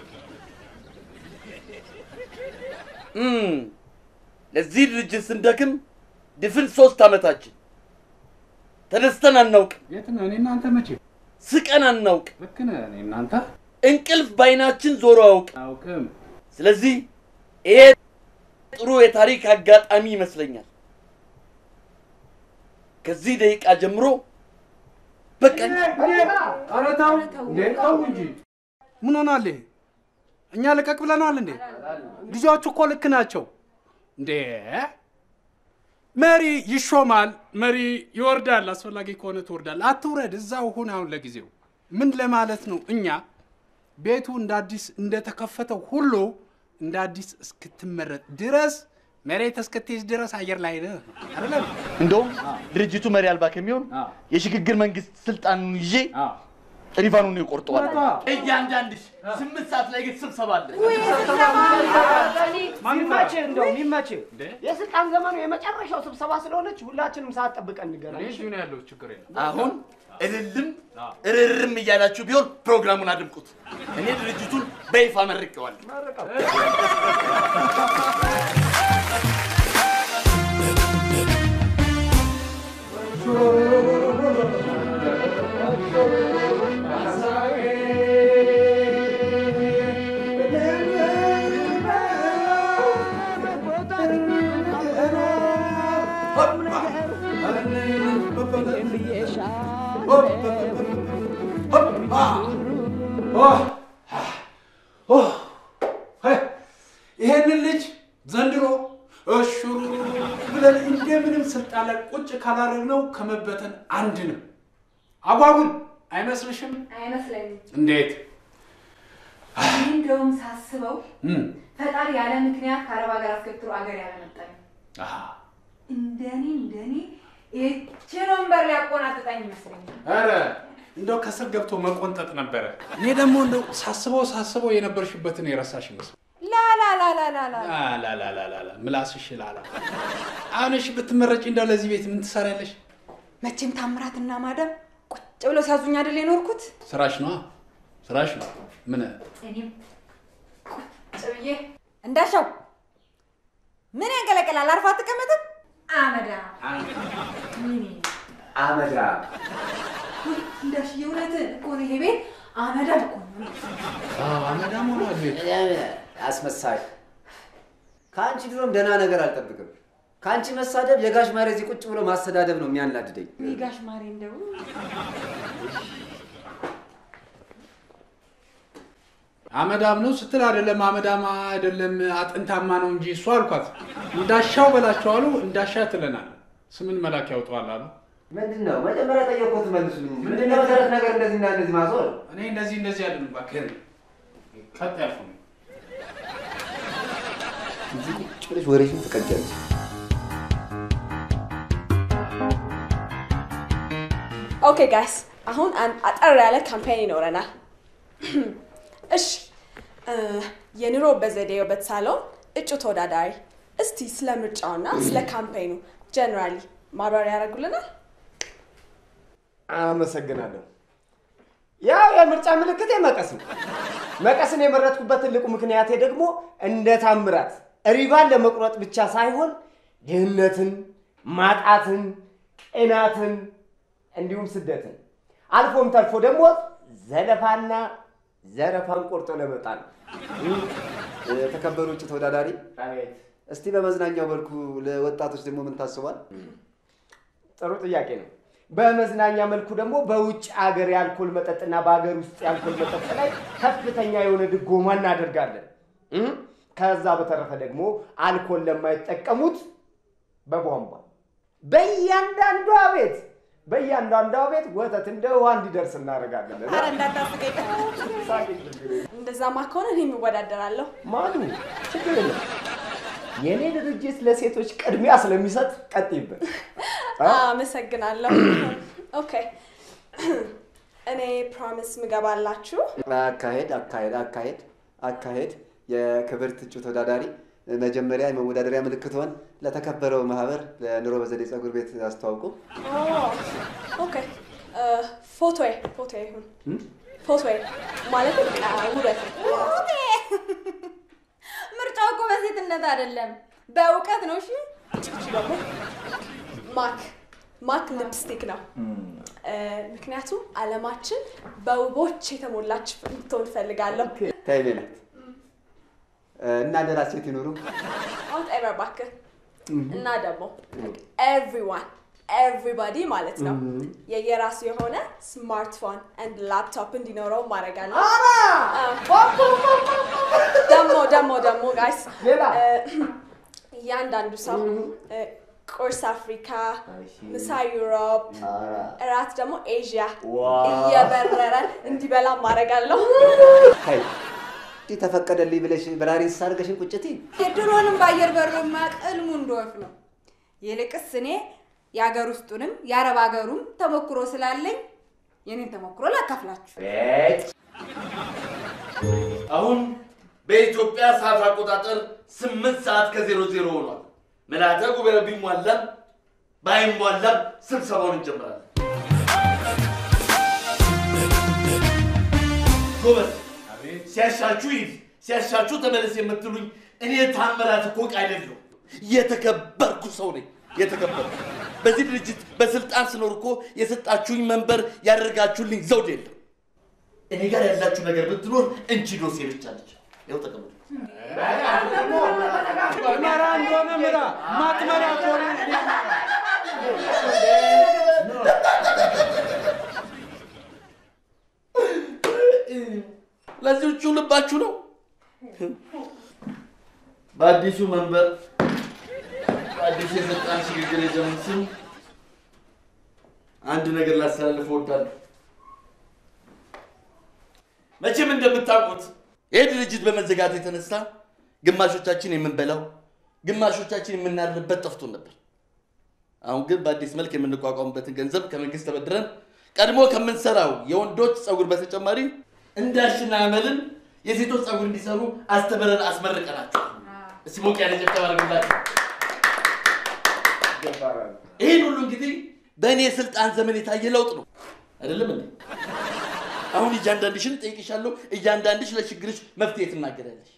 እም፣ ለዚህ ድርጅት ስንደክም ድፍን ሶስት ዓመታችን ተደስተን አናውቅም። የት ነው? እኔ እናንተ መቼ ስቀን አናውቅም። ልክ ነህ። እኔ እናንተ እንቅልፍ በዓይናችን ዞሮ አያውቅም። አውቅም። ስለዚህ ይሄ ጥሩ የታሪክ አጋጣሚ ይመስለኛል። ከዚህ ደቂቃ ጀምሮ በቃ ኧረ ተው እንዴ ተው እንጂ ምን ሆኗል? ይሄ? እኛ ልቀቅ ብለናል እንዴ? ልጆቹ እኮ ልክ ናቸው እንዴ። መሪ ይሾማል፣ መሪ ይወርዳል። አስፈላጊ ከሆነ ትወርዳል። አትውረድ፣ እዛው ሁን። አሁን ለጊዜው ምን ለማለት ነው? እኛ ቤቱ እንደ አዲስ እንደተከፈተው ሁሉ እንደ አዲስ እስክትመረጥ ድረስ መሬት እስክትይዝ ድረስ አየር ላይ ነህ አይደለም? እንደውም ድርጅቱ መሪ አልባ ከሚሆን የሽግግር መንግስት ስልጣኑን ይዤ ሪቫኑን ይቆርጠዋል። እያንዳንድሽ ስምንት ሰዓት ላይ ግን ስብሰባ አለ። ሚመችህ እንደው ሚመችህ የስልጣን ዘመኑ የመጨረሻው ስብሰባ ስለሆነች ሁላችንም ሰዓት ጠብቀን እንገናኝ። እዚሁ ነው ያለው፣ ችግር የለም። አሁን እልልም እርርም እያላችሁ ቢሆን ፕሮግራሙን አድምቁት። እኔ ድርጅቱን በይፋ መርቄዋለሁ። ይሄንን ልጅ ዘንድሮ እሹሩ ብለን እንደምንም ስልጣን ላይ ቁጭ ካላደረግነው ከመበተን አንድ ነው። አጓጉል አይመስልሽም? አይመስለኝም። እንዴት? እኔ እንደውም ሳስበው እም፣ ፈጣሪ ያለ ምክንያት ከአረብ ሀገር አስገብቶ አገር ያለመጣኝ አሃ፣ እንደኔ እንደኔ ይህችን ወንበር ሊያቆናጥጣኝ ይመስለኛል። ኧረ እንደው ከስር ገብቶ መቆንጠጥ ነበረ። እኔ ደግሞ እንደው ሳስበው ሳስበው የነበርሽበትን የረሳሽ ይመስል ላላላላላላ ላላላላላ ምላስሽ ላላ። አሁን እሺ ብትመረጪ እንደው ለዚህ ቤት ምን ትሰሪያለሽ? መቼም ታምራትና ማደም ቁጭ ብለው ሲያዙኝ አይደል የኖርኩት። ስራሽ ነዋ፣ ስራሽ ነው። ምን እኔም ቁጭ ብዬ እንዳሻው ምን ያንቀለቀላል? አርፋ አትቀመጥም? አመዳ ምን አመዳ እንዳሽ የእውነትህን እኮ ነው። ይሄ ቤት አመዳም እኮ ነው። አመዳም ሆኗል ቤት። አስመሳይ። ከአንቺ ድሮም ደህና ነገር አልጠብቅም። ከአንቺ መሳደብ የጋሽ ማሬ እዚህ ቁጭ ብሎ ማሰዳደብ ነው የሚያናድደኝ። ወይ ጋሽ ማሬ እንደው አመዳም ነው ስትል አይደለም አመዳማ አይደለም አጥንታማ ነው እንጂ እሱ አልኳት። እንዳሻው በላቸው አሉ። እንዳሻ ትለናል። ስምን መላክ ያውጠዋል አሉ። ምንድን ነው መጀመሪያ ጠየቅኩት መልሱልኝ እንጂ ምንድን ነው መሰረት ነገር እንደዚህ እና እንደዚህ ማዞር? እኔ እንደዚህ እንደዚህ አይደለም እባክህ። ቀጥ ያልኩ ነው። እዚህ ቁጭ ብለሽ ወሬሽን ትቀጃለሽ። ኦኬ ጋይስ፣ አሁን አንድ አጠር ያለ ካምፔን ይኖረናል። እሺ እ፣ የኑሮ በዘዴው በተሳለውን እጩ ተወዳዳሪ እስቲ ስለ ምርጫውና ስለ ካምፔኑ ጀነራሊ ማብራሪያ ያደርጉልናል። አመሰግናለሁ። ያው የምርጫ ምልክቴ መቀስ ነው። መቀስን የመረጥኩበት ትልቁ ምክንያቴ ደግሞ እንደ ታምራት ሪባን ለመቁረጥ ብቻ ሳይሆን ድህነትን፣ ማጣትን፣ ቅናትን እንዲሁም ስደትን አልፎም ተርፎ ደግሞ ዘለፋና ዘረፋን ቆርጦ ለመጣል ነው። የተከበሩ እጩ ተወዳዳሪ፣ እስቲ በመዝናኛው መልኩ ለወጣቶች ደግሞ ምን ታስቧል? ጥሩ ጥያቄ ነው። በመዝናኛ መልኩ ደግሞ በውጭ አገር የአልኮል መጠጥና በሀገር ውስጥ የአልኮል መጠጥ ላይ ከፍተኛ የሆነ ድጎማ እናደርጋለን። እም? ከዛ በተረፈ ደግሞ አልኮል ለማይጠቀሙት በቧንቧ በእያንዳንዷ ቤት በእያንዳንዷ ቤት ወተት እንደ ውሃ እንዲደርስ እናደርጋለን። ኧረ እንዳታስቀኝ። እንደዛማ ከሆነ እኔም እወዳደራለሁ። ማኑ ችግር የለም። የእኔ ድርጅት ለሴቶች ቅድሚያ ስለሚሰጥ ቀጥይበት። አመሰግናለሁ። ኦኬ እኔ ፕሮሚስ ምገባላችሁ አካሄድ አካሄድ አካሄድ አካሄድ የክብርት እጩ ተወዳዳሪ መጀመሪያ የመወዳደሪያ ምልክትዎን ለተከበረው ማህበር ለኑሮ በዘዴ ፀጉር ቤት አስተዋውቁ። ኦኬ ፎቶዬ ፎቶዬ ይሁን ፎቶዬ ማለት ውበት ምርጫው እኮ በሴትነት አይደለም በእውቀት ነው። እሺ ደግሞ ማክ ማክ ሊፕስቲክ ነው። ምክንያቱም አለማችን በውቦች የተሞላች እንድትሆን እፈልጋለሁ። ተይ ሜላት እና ደራ ሴት ይኑሩ። አውት ኤቨር እባክህ እና ደግሞ ኤቭሪዋን ኤቭሪባዲ ማለት ነው የየራሱ የሆነ ስማርትፎን ኤንድ ላፕቶፕ እንዲኖረው ማድረጋለሁ። ደግሞ ደግሞ ደግሞ ጋይስ እያንዳንዱ ሰው ቁርስ አፍሪካ፣ ምሳ ዩሮፕ፣ እራት ደግሞ ኤዥያ እየበረረ እንዲበላ ማድረጋለሁ። ሀይ እንዲህ ተፈቀደልኝ ብለሽ በራሪ እንስሳ አድርገሽን ቁጭት የድሮንም በአየር በሮ የማያውቅ ህልሙ እንደወፍ ነው። ይልቅስ እኔ የሀገር ውስጡንም የአረብ ሀገሩም ተሞክሮ ስላለኝ የኔን ተሞክሮ ላካፍላችሁ። አሁን በኢትዮጵያ ሰዓት አቆጣጠር ስምንት ሰዓት ከዜሮ ዜሮ ሆኗል። ምልዓተ ጉባኤው ቢሟላም ባይሟላም ስብሰባውን እንጀምራለን። ጎበዝ፣ ሲያሻችሁ ይህ ሲያሻችሁ ተመለስ የምትሉኝ እኔ ታምራት እኮ ዕቃ አይደለሁም። የተከበርኩ ሰው ነኝ። የተከበርኩ በዚህ ድርጅት በስልጣን ስኖር እኮ የሰጣችሁኝ መንበር ያደርጋችሁልኝ ዘውድ የለም። እኔ ጋር ያላችሁ ነገር ብትኖር እንቺ ዶሴ ብቻ ነች። ይኸው ተቀበሉ። መራ እንደሆነ ምራ፣ ማትመራ ከሆነ ለዚዎቹ ልባችሁ ነው። በአዲሱ መንበር በአዲሱ የስልጣን ሽግግር የዘመን ስም አንድ ነገር ላስተላልፍ እወዳለሁ። መቼም እንደምታውቁት ይህ ድርጅት በመዘጋቱ የተነሳ ግማሾቻችን የምንበላው ግማሾቻችን የምናድርበት ጠፍቶን ነበር። አሁን ግን በአዲስ መልክ የምንቋቋምበትን ገንዘብ ከመንግስት ተበድረን ቀድሞ ከምንሰራው የወንዶች ፀጉር በተጨማሪ እንዳሽና አመልን የሴቶች ፀጉር እንዲሰሩ አስተምረን አስመርቀናቸው። እስቲ ሞቅ ያለ ጭብጨባ አድርጉላቸው። ይህን ሁሉ እንግዲህ በእኔ የስልጣን ዘመን የታየ ለውጥ ነው አይደለም እንዴ? አሁን እያንዳንድሽን እጠይቅሻለሁ። እያንዳንድሽ ለችግርሽ መፍትሄ ትናገራለሽ።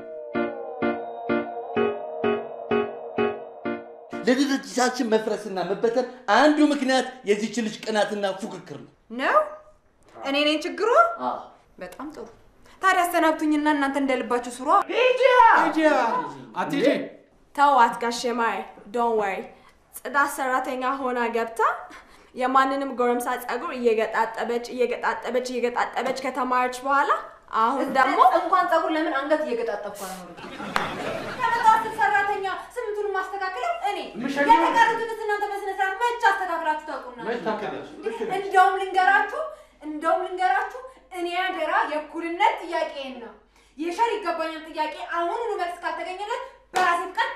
ለድርጅታችን መፍረስና መበተን አንዱ ምክንያት የዚች ልጅ ቅናትና ፉክክር ነው። ነው እኔ ነኝ ችግሩ? በጣም ጥሩ። ታዲያ አሰናብቱኝና እናንተ እንደልባችሁ ስሯ። ሂጂ አትሂጂ። ተዋት ጋሼ ማይ ዶን ወሪ። ጽዳት ሰራተኛ ሆና ገብታ የማንንም ጎረምሳ ፀጉር እየገጣጠበች እየገጣጠበች እየገጣጠበች ከተማረች በኋላ አሁን ደግሞ እንኳን ፀጉር ለምን አንገት እየገጣጠብኩ ነው? ከመጣት ሰራተኛ ስምንቱን ማስተካከለው እኔ የተቀሩትንስ እናንተ በስነ ስርዓት መች አስተካክላችሁ ታውቁና? እንደውም ልንገራችሁ እንደውም ልንገራችሁ እኔ አደራ የእኩልነት ጥያቄን ነው የሸር ይገባኛል ጥያቄ አሁኑኑ መልስ ካልተገኘለት በራሴ ፍቃድ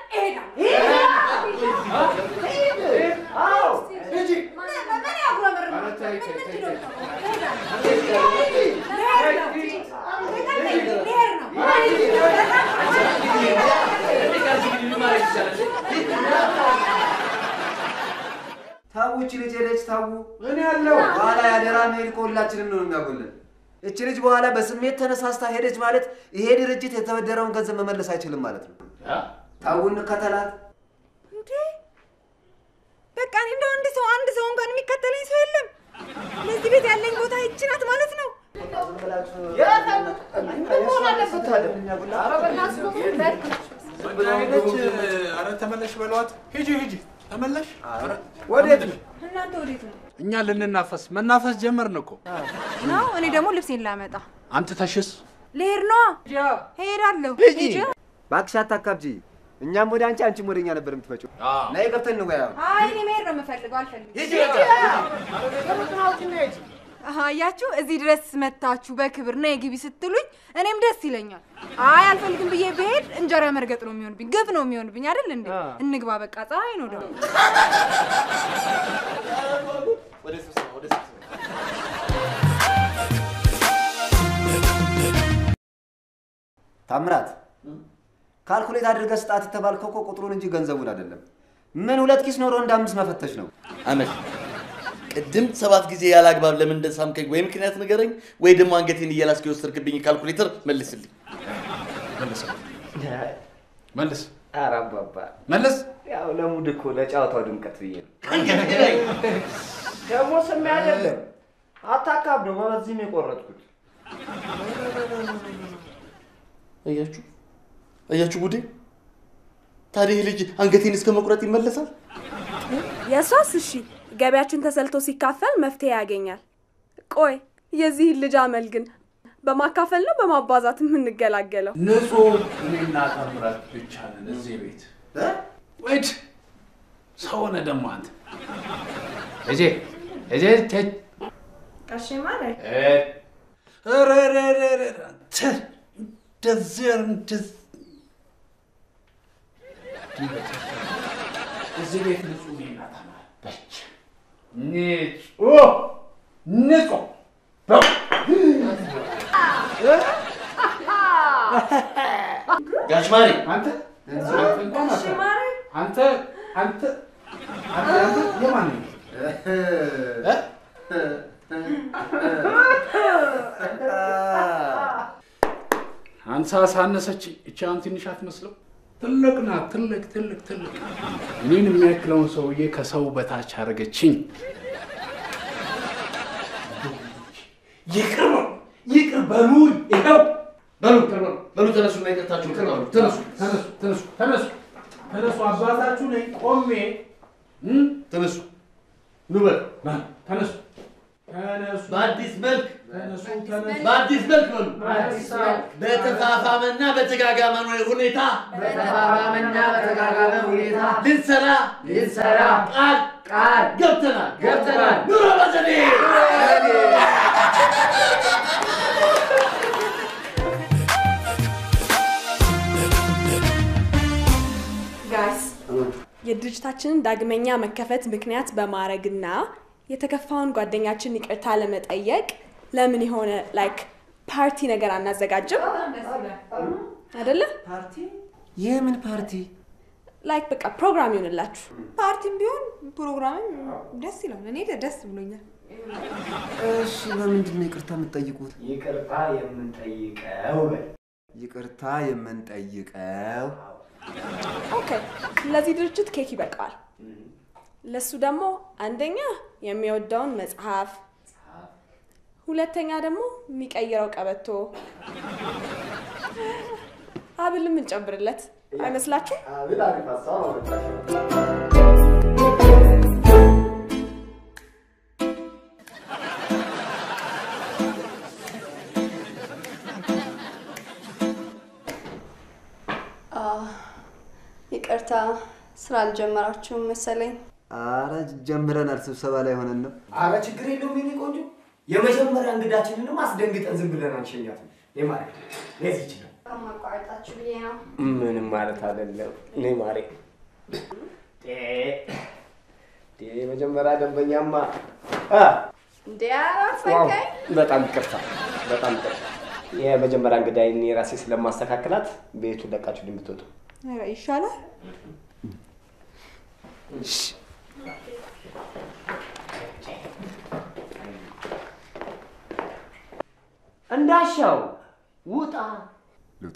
ታው እቺ ልጅ ሄደች። ታው እኔ ያለው በኋላ ያደራ መሄድ ከሁላችንም ነው የሚያጎለን። እቺ ልጅ በኋላ በስሜት ተነሳስታ ሄደች ማለት ይሄ ድርጅት የተበደረውን ገንዘብ መመለስ አይችልም ማለት ነው። ታው እንከተላት። እንዴ በቃ እኔ እንደው አንድ ሰው አንድ ሰው እንኳን የሚከተለኝ ሰው የለም። ለዚህ ቤት ያለኝ ቦታ ይቺ ናት ማለት ነው። መሆን አለበት ታዲያ? ኧረ ኧረ ተመለሽ በለዋት። ሂጂ ሂጂ ተመለሽ። ኧረ ወዴት ነው? እናንተ ወዴት ነው? እኛ ልንናፈስ መናፈስ ጀመርን እኮ። ነው እኔ ደግሞ ልብሴን ላመጣ አንተ ተሽስ ልሄድ ነዋ። ሄዳለሁ። ሂጂ። ሂጂ። እባክሽ አታካብጂ። እኛም ወደ አንቺ አንቺም ወደ እኛ ነበር የምትመጪው። ነይ ገብተን እንወያዩ። አይ እኔ መሄድ ነው የምፈልገው፣ አልፈልግም። ሂጂ አሃ፣ አያችሁ እዚህ ድረስ መታችሁ በክብር ነይ ግቢ ስትሉኝ እኔም ደስ ይለኛል። አይ አልፈልግም ብዬ ብሄድ እንጀራ መርገጥ ነው የሚሆንብኝ፣ ግፍ ነው የሚሆንብኝ አይደል እንዴ? እንግባ በቃ፣ ፀሐይ ነው ደግሞ። ወደ ስብሰባ ወደ ስብሰባ ታምራት ካልኩሌት አድርገህ ስጣት የተባልከው እኮ ቁጥሩን እንጂ ገንዘቡን አይደለም። ምን ሁለት ኪስ ኖሮ እንደ አምስት መፈተሽ ነው። አመል ቅድም ሰባት ጊዜ ያለ አግባብ ለምን እንደሳምከኝ ወይ ምክንያት ንገረኝ፣ ወይ ደግሞ አንገቴን እየላስክ የወሰድክብኝ ካልኩሌተር መልስልኝ። መልስ መልስ ኧረ አባባ መልስ። ያው ለሙድ እኮ ለጨዋታው ድምቀት ብዬ ነው። ደግሞ ስሜ አይደለም አታካብደው። በዚህ ነው የቆረጥኩት። አያችሁ አያችሁ ጉዴ! ታዲያ ይህ ልጅ አንገቴን እስከ መቁረጥ ይመለሳል? የእሷስ እሺ ገቢያችን ተሰልቶ ሲካፈል መፍትሄ ያገኛል። ቆይ የዚህን ልጅ አመል ግን በማካፈል ነው በማባዛት የምንገላገለው? ንጹህ እኔና ታምራት ብቻ ነን እዚህ ቤት። ወይድ ሰው ሆነ ደግሞ አንተ እጄ እጄ ቴ ቀሽ ማለት ኧረ ኧረ ኧረ ኧረ አንተ እንደዚህ ኧረ እንደዚህ እዚህ ቤት ንጹህ እኔና ታምራት ብቻ ንጹህ ንጹህ ጋሽ ማሬ አንተ አንተ እንኳን አንተ አንተ አንተ አንተ የማን ነው? እ? አንሳ ሳነሰች እቺ አሁን ትንሽ አትመስለው? ትልቅ ናት። ትልቅ ትልቅ ትልቅ እኔን የሚያክለውን ሰውዬ ከሰው በታች አደረገችኝ። ይቅር በሉ ይቅር በሉኝ። ይኸው በሉ ይቅር በሉ በሉ ተነሱና ይቅርታችሁን ተቀበሉ። ተነሱ ተነሱ ተነሱ ተነሱ ተነሱ። አባታችሁ ነኝ ቆሜ ተነሱ ኑ በል ተነሱ ተነሱ በአዲስ መልክ ተነሱ ተነሱ በአዲስ መልክ በሉ በአዲስ መልክ በተፋፋመና በተጋጋመ ሁኔታ በተፋፋመና በተጋጋመ ሁኔታ ልንሰራ ልንሰራ ቃል ቃል ገብተናል ገብተናል። ኑሮ በዘዴ ጋይስ የድርጅታችንን ዳግመኛ መከፈት ምክንያት በማድረግና የተከፋውን ጓደኛችን ይቅርታ ለመጠየቅ ለምን የሆነ ላይክ ፓርቲ ነገር አናዘጋጅም? አይደለ? ፓርቲ? የምን ፓርቲ? ላይክ በቃ ፕሮግራም ይሆንላችሁ። ፓርቲም ቢሆን ፕሮግራምም ደስ ይላል። እኔ ደስ ብሎኛል። እሺ፣ በምንድን ነው ይቅርታ የምትጠይቁት? ይቅርታ የምንጠይቀው በል ይቅርታ የምንጠይቀው ኦኬ፣ ለዚህ ድርጅት ኬክ ይበቃዋል። ለሱ ደግሞ አንደኛ የሚወደውን መጽሐፍ፣ ሁለተኛ ደግሞ የሚቀይረው ቀበቶ፣ ሀብልም እንጨምርለት አይመስላችሁ? አቤት አሪፍ ሀሳብ አመጣሽ። ይቅርታ ስራ አልጀመራችሁም መሰለኝ። አረ ጀምረናል። ስብሰባ ላይ ሆነን ነው። አረ ችግር የለውም የኔ ቆንጆ። የመጀመሪያ እንግዳችንንም አስደንግጠን ዝም ብለን አንሸኛትም። የማረ ለዚህ ይችላል ከማቋረጣችሁ ብዬ ነው። ምንም ማለት አይደለም። እኔ ማሬ የመጀመሪያ ደንበኛማ አ፣ እንዴ ዋው፣ አራፈከኝ በጣም ይቅርታ፣ በጣም ይቅርታ። የመጀመሪያ እንግዳዬን እኔ ራሴ ስለማስተካከላት ቤቱን ለቃችሁ እንድትወጡ ኧረ ይሻላል። እንዳሻው ውጣ። ልውጣ?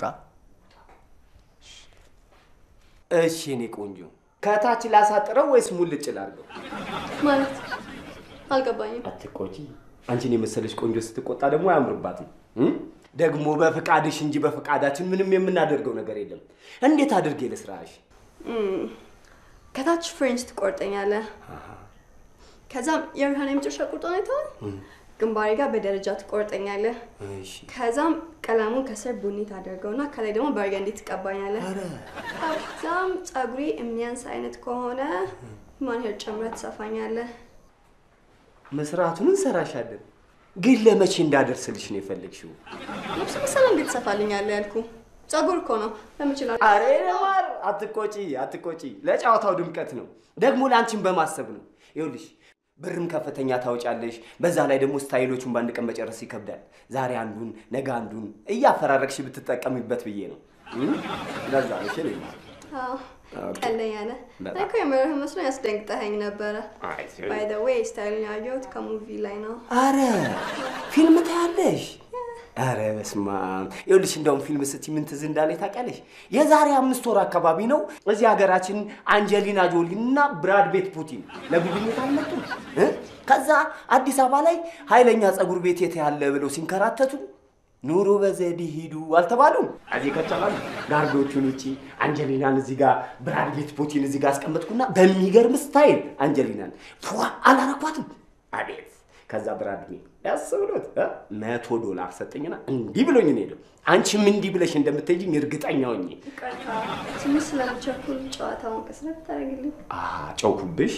እሺ እኔ ቆንጆ ከታች ላሳጥረው ወይስ ሙልጭ ላድርገው? ማለት አልገባኝም። አትቆጪ። አንቺን የመሰለች ቆንጆ ስትቆጣ ደግሞ አያምርባትም። እም? ደግሞ በፍቃድሽ እንጂ በፍቃዳችን ምንም የምናደርገው ነገር የለም። እንዴት አድርጌ ልስራሽ? እም፣ ከታች ፍሬንች ትቆርጠኛለህ። ከዛም የብርሃን የመጨረሻ ቁርጦ አይተዋል። ግንባሬ ጋር በደረጃ ትቆርጠኛለህ። እሺ ከዛም ቀለሙን ከስር ቡኒ ታደርገውና ከላይ ደግሞ በርገንዲ ትቀባኛለህ። ከዛም ፀጉሬ የሚያንስ አይነት ከሆነ ማንሄር ጨምረህ ትሰፋኛለህ። መስራቱን እንሰራሻለን፣ ግን ለመቼ እንዳደርስልሽ ነው የፈለግሽው? ልብስ መሰለ እንዴት ትሰፋልኛለህ ያልኩ ፀጉር እኮ ነው ለምችላል። አሬ ማር አትቆጪ፣ አትቆጪ። ለጨዋታው ድምቀት ነው፣ ደግሞ ለአንቺን በማሰብ ነው። ይኸውልሽ ብርም ከፍተኛ ታወጫለሽ። በዛ ላይ ደግሞ ስታይሎቹን በአንድ ቀን መጨረስ ይከብዳል። ዛሬ አንዱን ነገ አንዱን እያፈራረቅሽ ብትጠቀሚበት ብዬ ነው። እም? ለዛ ነው እሺ። እኔ ማር አዎ ኦኬ። ቀለኛ ነህ። በጣም። እኔ እኮ የምርህ መስሎ ያስደንግጠኸኝ ነበረ። አይ ሲሆን- ባይ ዘ ዌይ ስታይልን ያየሁት ከሙቪ ላይ ነው። አረ ፊልም ታያለሽ? አረ በስመ አብ። ይኸውልሽ እንደውም ፊልም ስትይ ምን ትዝ እንዳለኝ ታውቂያለሽ? የዛሬ አምስት ወር አካባቢ ነው እዚህ ሀገራችን አንጀሊና ጆሊ እና ብራድ ቤት ፑቲን ለጉብኝት አልመጡም እ? ከዛ አዲስ አበባ ላይ ኃይለኛ ፀጉር ቤት የት ያለ ብለው ሲንከራተቱ ኑሮ በዘዴ ሂዱ አልተባሉም። እዚህ ከተባሉ ጋርዶቹን ውጪ አንጀሊናን እዚህ ጋር ብራድ ቤት ፑቲን እዚህ ጋር አስቀመጥኩና በሚገርም ስታይል አንጀሊናን ፏ አላረኳትም። አቤት ከዛ ብራድ ሜ ያስ ብሎት እ? መቶ ዶላር ሰጠኝና እንዲህ ብሎኝ ነው ሄደው። አንቺም እንዲህ ብለሽ እንደምትሄጂኝ እርግጠኛ ሆኜ ይቅርታ ትንሽ ስለምቸኩል ጨዋታውን ቀስረት ታደርግልኝ። ጨውኩብሽ።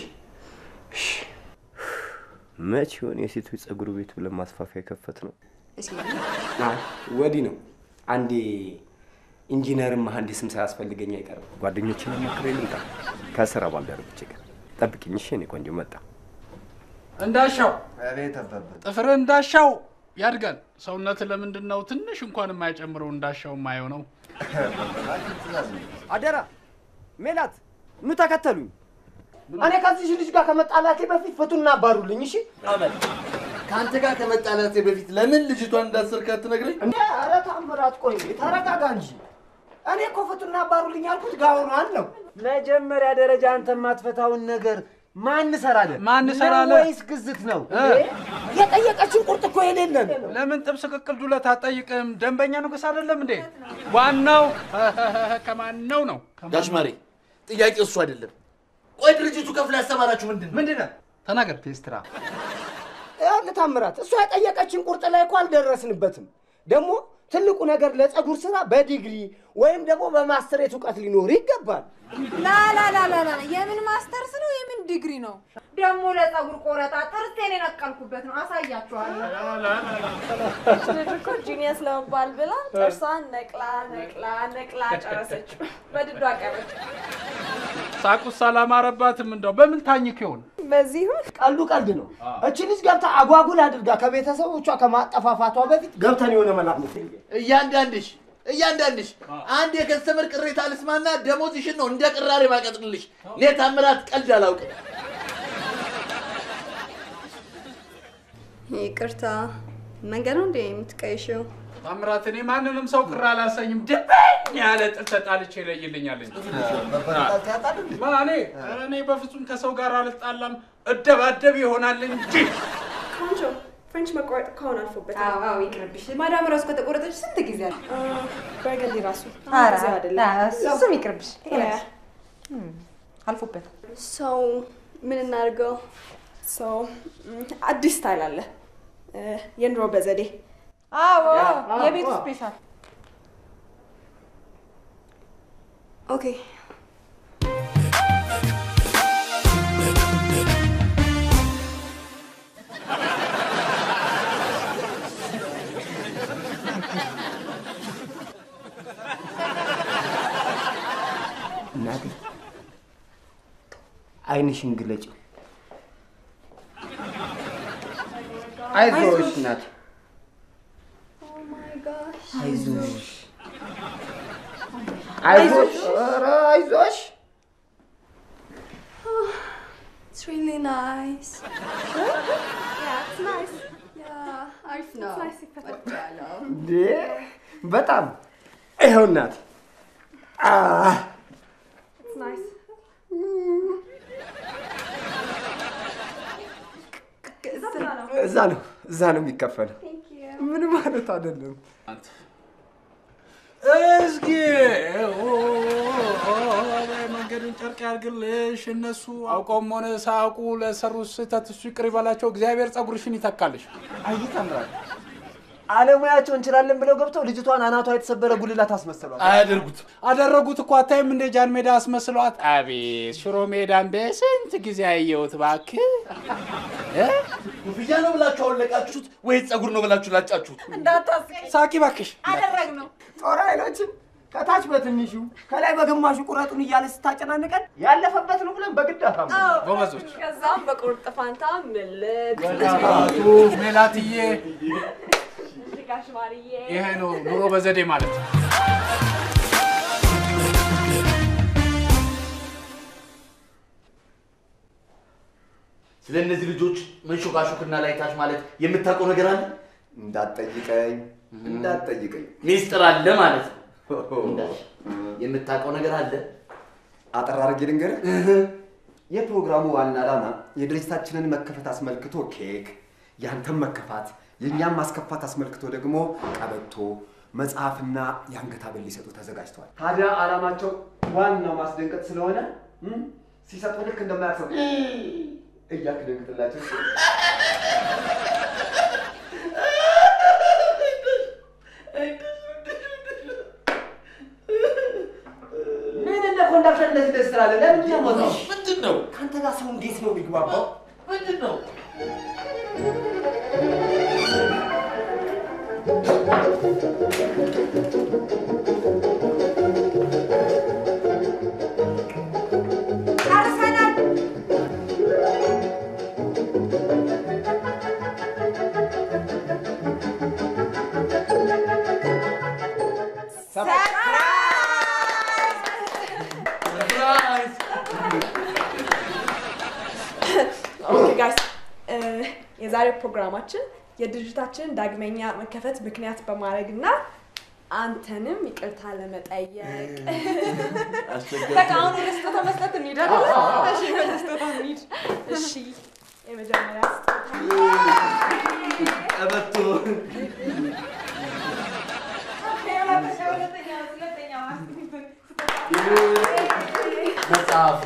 መች ይሆን የሴቶች ፀጉር ቤት ብለን ማስፋፊያ የከፈት ነው? እስኪ አይ ወዲህ ነው። አንዴ ኢንጂነርም መሐንዲስም ሳያስፈልገኝ አይቀርም። ጓደኞችን አማክሬ ልምጣ ከስራ ባልደረቦቼ ጋር ጠብቅኝ። እሺ የእኔ ቆንጆ መጣ። እንዳሻው አቤት አባባ። ጥፍር እንዳሻው ያድጋል። ሰውነት ለምንድን ነው ትንሽ እንኳን የማይጨምረው እንዳሻው የማይሆነው? አደራ ሜላት ኑ ተከተሉኝ። እኔ ከዚህ ልጅ ጋር ከመጣላቴ በፊት ፍቱና አባሩልኝ። እሺ አመል ከአንተ ጋር ከመጣላቴ በፊት ለምን ልጅቷን እንዳሰርካት ትነግረኝ? እንዴ! ኧረ ታምራት፣ ቆይ እንዴ፣ ተረጋጋ እንጂ። እኔ እኮ ፍቱና አባሩልኝ ያልኩት ጋውኗን ነው። መጀመሪያ ደረጃ አንተ የማትፈታውን ነገር ማን ሰራለን? ማን ሰራለ? ወይስ ግዝት ነው? የጠየቀችን ቁርጥ እኮ የሌለን ለምን ጥብስ ቅቅል ዱለት አትጠይቅም? ደንበኛ ንጉስ አይደለም እንዴ? ዋናው ከማን ነው ነው? ጋሽ ማሬ ጥያቄ እሱ አይደለም። ቆይ ድርጅቱ ከፍሎ ያስተማራችሁ ምንድን ነው? ምንድን ነው? ተናገር። ቴስትራ ያለ ታምራት፣ እሷ የጠየቀችን ቁርጥ ላይ እኮ አልደረስንበትም። ደግሞ ትልቁ ነገር ለፀጉር ስራ በዲግሪ ወይም ደግሞ በማስተሬት እውቀት ሊኖር ይገባል። ላላላላላ የምን ማስተርስ ነው? የምን ዲግሪ ነው? ደግሞ ለፀጉር ቆረጣ ጥርሴን የነቀልኩበት ነው። አሳያችኋለሁ። ልጅ እኮ ጂኒየስ ለመባል ብላ ጥርሷን ነቅላ ነቅላ ነቅላ ጨረሰች። በድዷ ቀረች። ሳቁስ አላማረባትም። እንደው በምን ታኝክ ይሆን? በዚህ ይሁን ቀልዱ ቀልድ ነው። እቺ ልጅ ገብታ አጓጉል አድርጋ ከቤተሰቦቿ ከማጠፋፋቷ በፊት ገብተን የሆነ መላክ ነው። እያንዳንድሽ እያንዳንድሽ አንድ የከስተመር ቅሬታ ልስማና ደሞዝሽን ነው እንደ ቅራሬ ማቀጥልልሽ። እኔ ታምራት ቀልድ አላውቅም። ይቅርታ መንገድ ነው እንዴ የምትቀይሽው? ታምራት፣ እኔ ማንንም ሰው ቅር አላሰኝም። ድብን ያለ ጥል ተጣልቼ ይለይልኛል እንጂ ማኔ ኧረ እኔ በፍጹም ከሰው ጋር አልጣላም፣ እደባደብ ይሆናል እንጂ ቆንጆ ፍሬንች መቆረጥ ከሆነ አልፎበታል። አዎ አዎ፣ ይቅርብሽ። ማዳም ራሱ ከተቆረጠች ስንት ጊዜ አለ? በርገንዲ ራሱ ኧረ ጊዜው አይደለም። እሱም ይቅርብሽ። ያ። አልፎበታል። ሰው ምን እናድርገው? ሰው አዲስ ስታይል አለ እ፣ የኑሮ በዘዴ አዎ ያ፣ የቤቱ አዎ። ስፔሻል ኦኬ እናቴ አይንሽን ግለጭው። አይዞሽ እናቴ፣ አይዞሽ፣ አይዞሽ፣ ኧረ አይዞሽ። It's really nice. yeah, it's nice. Yeah, አሪፍ ነው። ወድጃለሁ። እንዴ በጣም ይኸው እናቴ። አህ፣ It's nice. እዛ ነው እዛ ነው የሚከፈለው። ምን ማለት አይደለም። መንገዱን ጨርቅ ያርግልሽ። እነሱ አውቀውም ሆነ ሳያውቁ ለሰሩት ስህተት እሱ ይቅር ይበላቸው። እግዚአብሔር ጸጉርሽን ይተካልሽ። አይ ተምራል። አለሙያቸው እንችላለን ብለው ገብተው ልጅቷን አናቷ የተሰበረ ጉልላት አስመሰሏል። አያደርጉት አደረጉት እኮ አታይም እንደ ጃን ሜዳ አስመስሏት። አቤት ሽሮ ሜዳን በስንት ጊዜ አየሁት እባክህ። እ? ኮፍያ ነው ብላችሁ አወለቃችሁት ወይስ ጸጉር ነው ብላችሁ ላጫችሁት? እንዳታስቀኝ ሳቂ እባክሽ። አደረግነው። ጦር ኃይሎችን ከታች በትንሹ ከላይ በግማሹ ቁረጡን እያለ ስታጨናንቀን ያለፈበት ነው ብለን በግድ አታም ጎበዞች። ከዛም በቁርጥ ፋንታ ምልጥ ሜላትዬ ጋሽ ማርዬ ይሄ ነው ኑሮ በዘዴ ማለት ነው። ስለ እነዚህ ልጆች መንሾካሾክና ላይታች ማለት የምታውቀው ነገር አለ? እንዳትጠይቀኝ እንዳትጠይቀኝ። ሚስጥር አለ ማለት ነው። እንዳልሽ የምታውቀው ነገር አለ? አጠር አድርጌ ልንገርህ። የፕሮግራሙ ዋና ዓላማ የድርጅታችንን መከፈት አስመልክቶ ኬክ፣ ያንተም መከፋት የእኛም ማስከፋት አስመልክቶ ደግሞ ቀበቶ፣ መጽሐፍና የአንገት ሐብል ሊሰጡ ተዘጋጅተዋል። ታዲያ ዓላማቸው ዋናው ማስደንቀጥ ስለሆነ እም፣ ሲሰጡ ልክ እንደማያሰቡ እያልክ ደንግጥላቸው። ምን እንደ ኮንዳክተር እንደዚህ ደስ ትላለህ? ለምንድን ነው የምወጣው? ምንድን ነው? ከአንተ ጋር ሰው እንዴት ነው የሚግባባው? ምንድን ነው? ጨርሰናል። ኦኬ ጋይስ የዛሬው ፕሮግራማችን የድርጅታችንን ዳግመኛ መከፈት ምክንያት በማድረግ እና አንተንም ይቅርታ ለመጠየቅ በቃ አሁን ወደ ስጦታ መስጠት እንሂድ አይደለ? አዎ፣ አዎ። እሺ ወደ ስጦታ እንሂድ። እሺ የመጀመሪያ ቀበቶ መጽሐፍ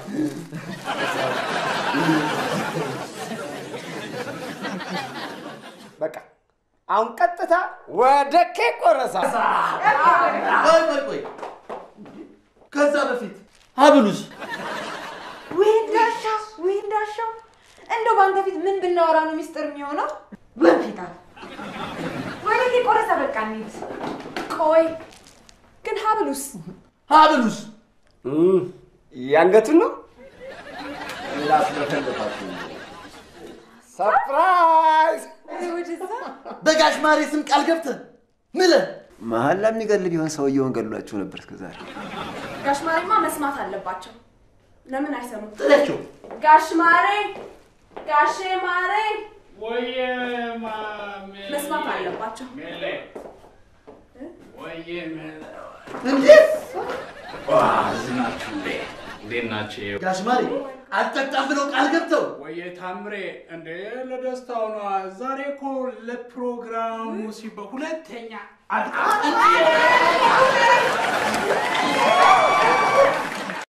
በቃ አሁን ቀጥታ ወደ ኬክ ቆረሳ። ቆይ ቆይ ቆይ፣ ከዛ በፊት ሀብሉስ ውይ እንዳሻው ውይ እንዳሻው እንደው በአንተ ፊት ምን ብናወራ ነው ሚስጥር የሚሆነው? ወንፊታ ወደ ኬክ ቆረሳ በቃ እንሂድ። ቆይ ግን ሀብሉስ ሀብሉስ የአንገቱን ነው ላስለፈልፋችሁ ሰርፕራይዝ! በጋሽ ማሬ ስም ቃል ገብተህ ምለህ መሀል ለሚገል ቢሆን ሰውየውን ገድሏችሁ ነበር እስከዛሬ። ጋሽ ማሬማ መስማት አለባቸው። ለምን አይሰሙት? ጥላቸው ጋሽ ማሬ ጋሼ ማሬ ወየ ማሜ መስማት አለባቸው። ሜሌ ወየ ሜሌ እንዴት እዚህ ናችሁ እንዴ? እንዴት ናችሁ? ጋሽ ማሬ አልጠጣም ብለው ቃል ገብተው ወየ ታምሬ እንዴ ለደስታው ነዋ። ዛሬ እኮ ለፕሮግራሙ ሲባል ሁለተኛ አልቃ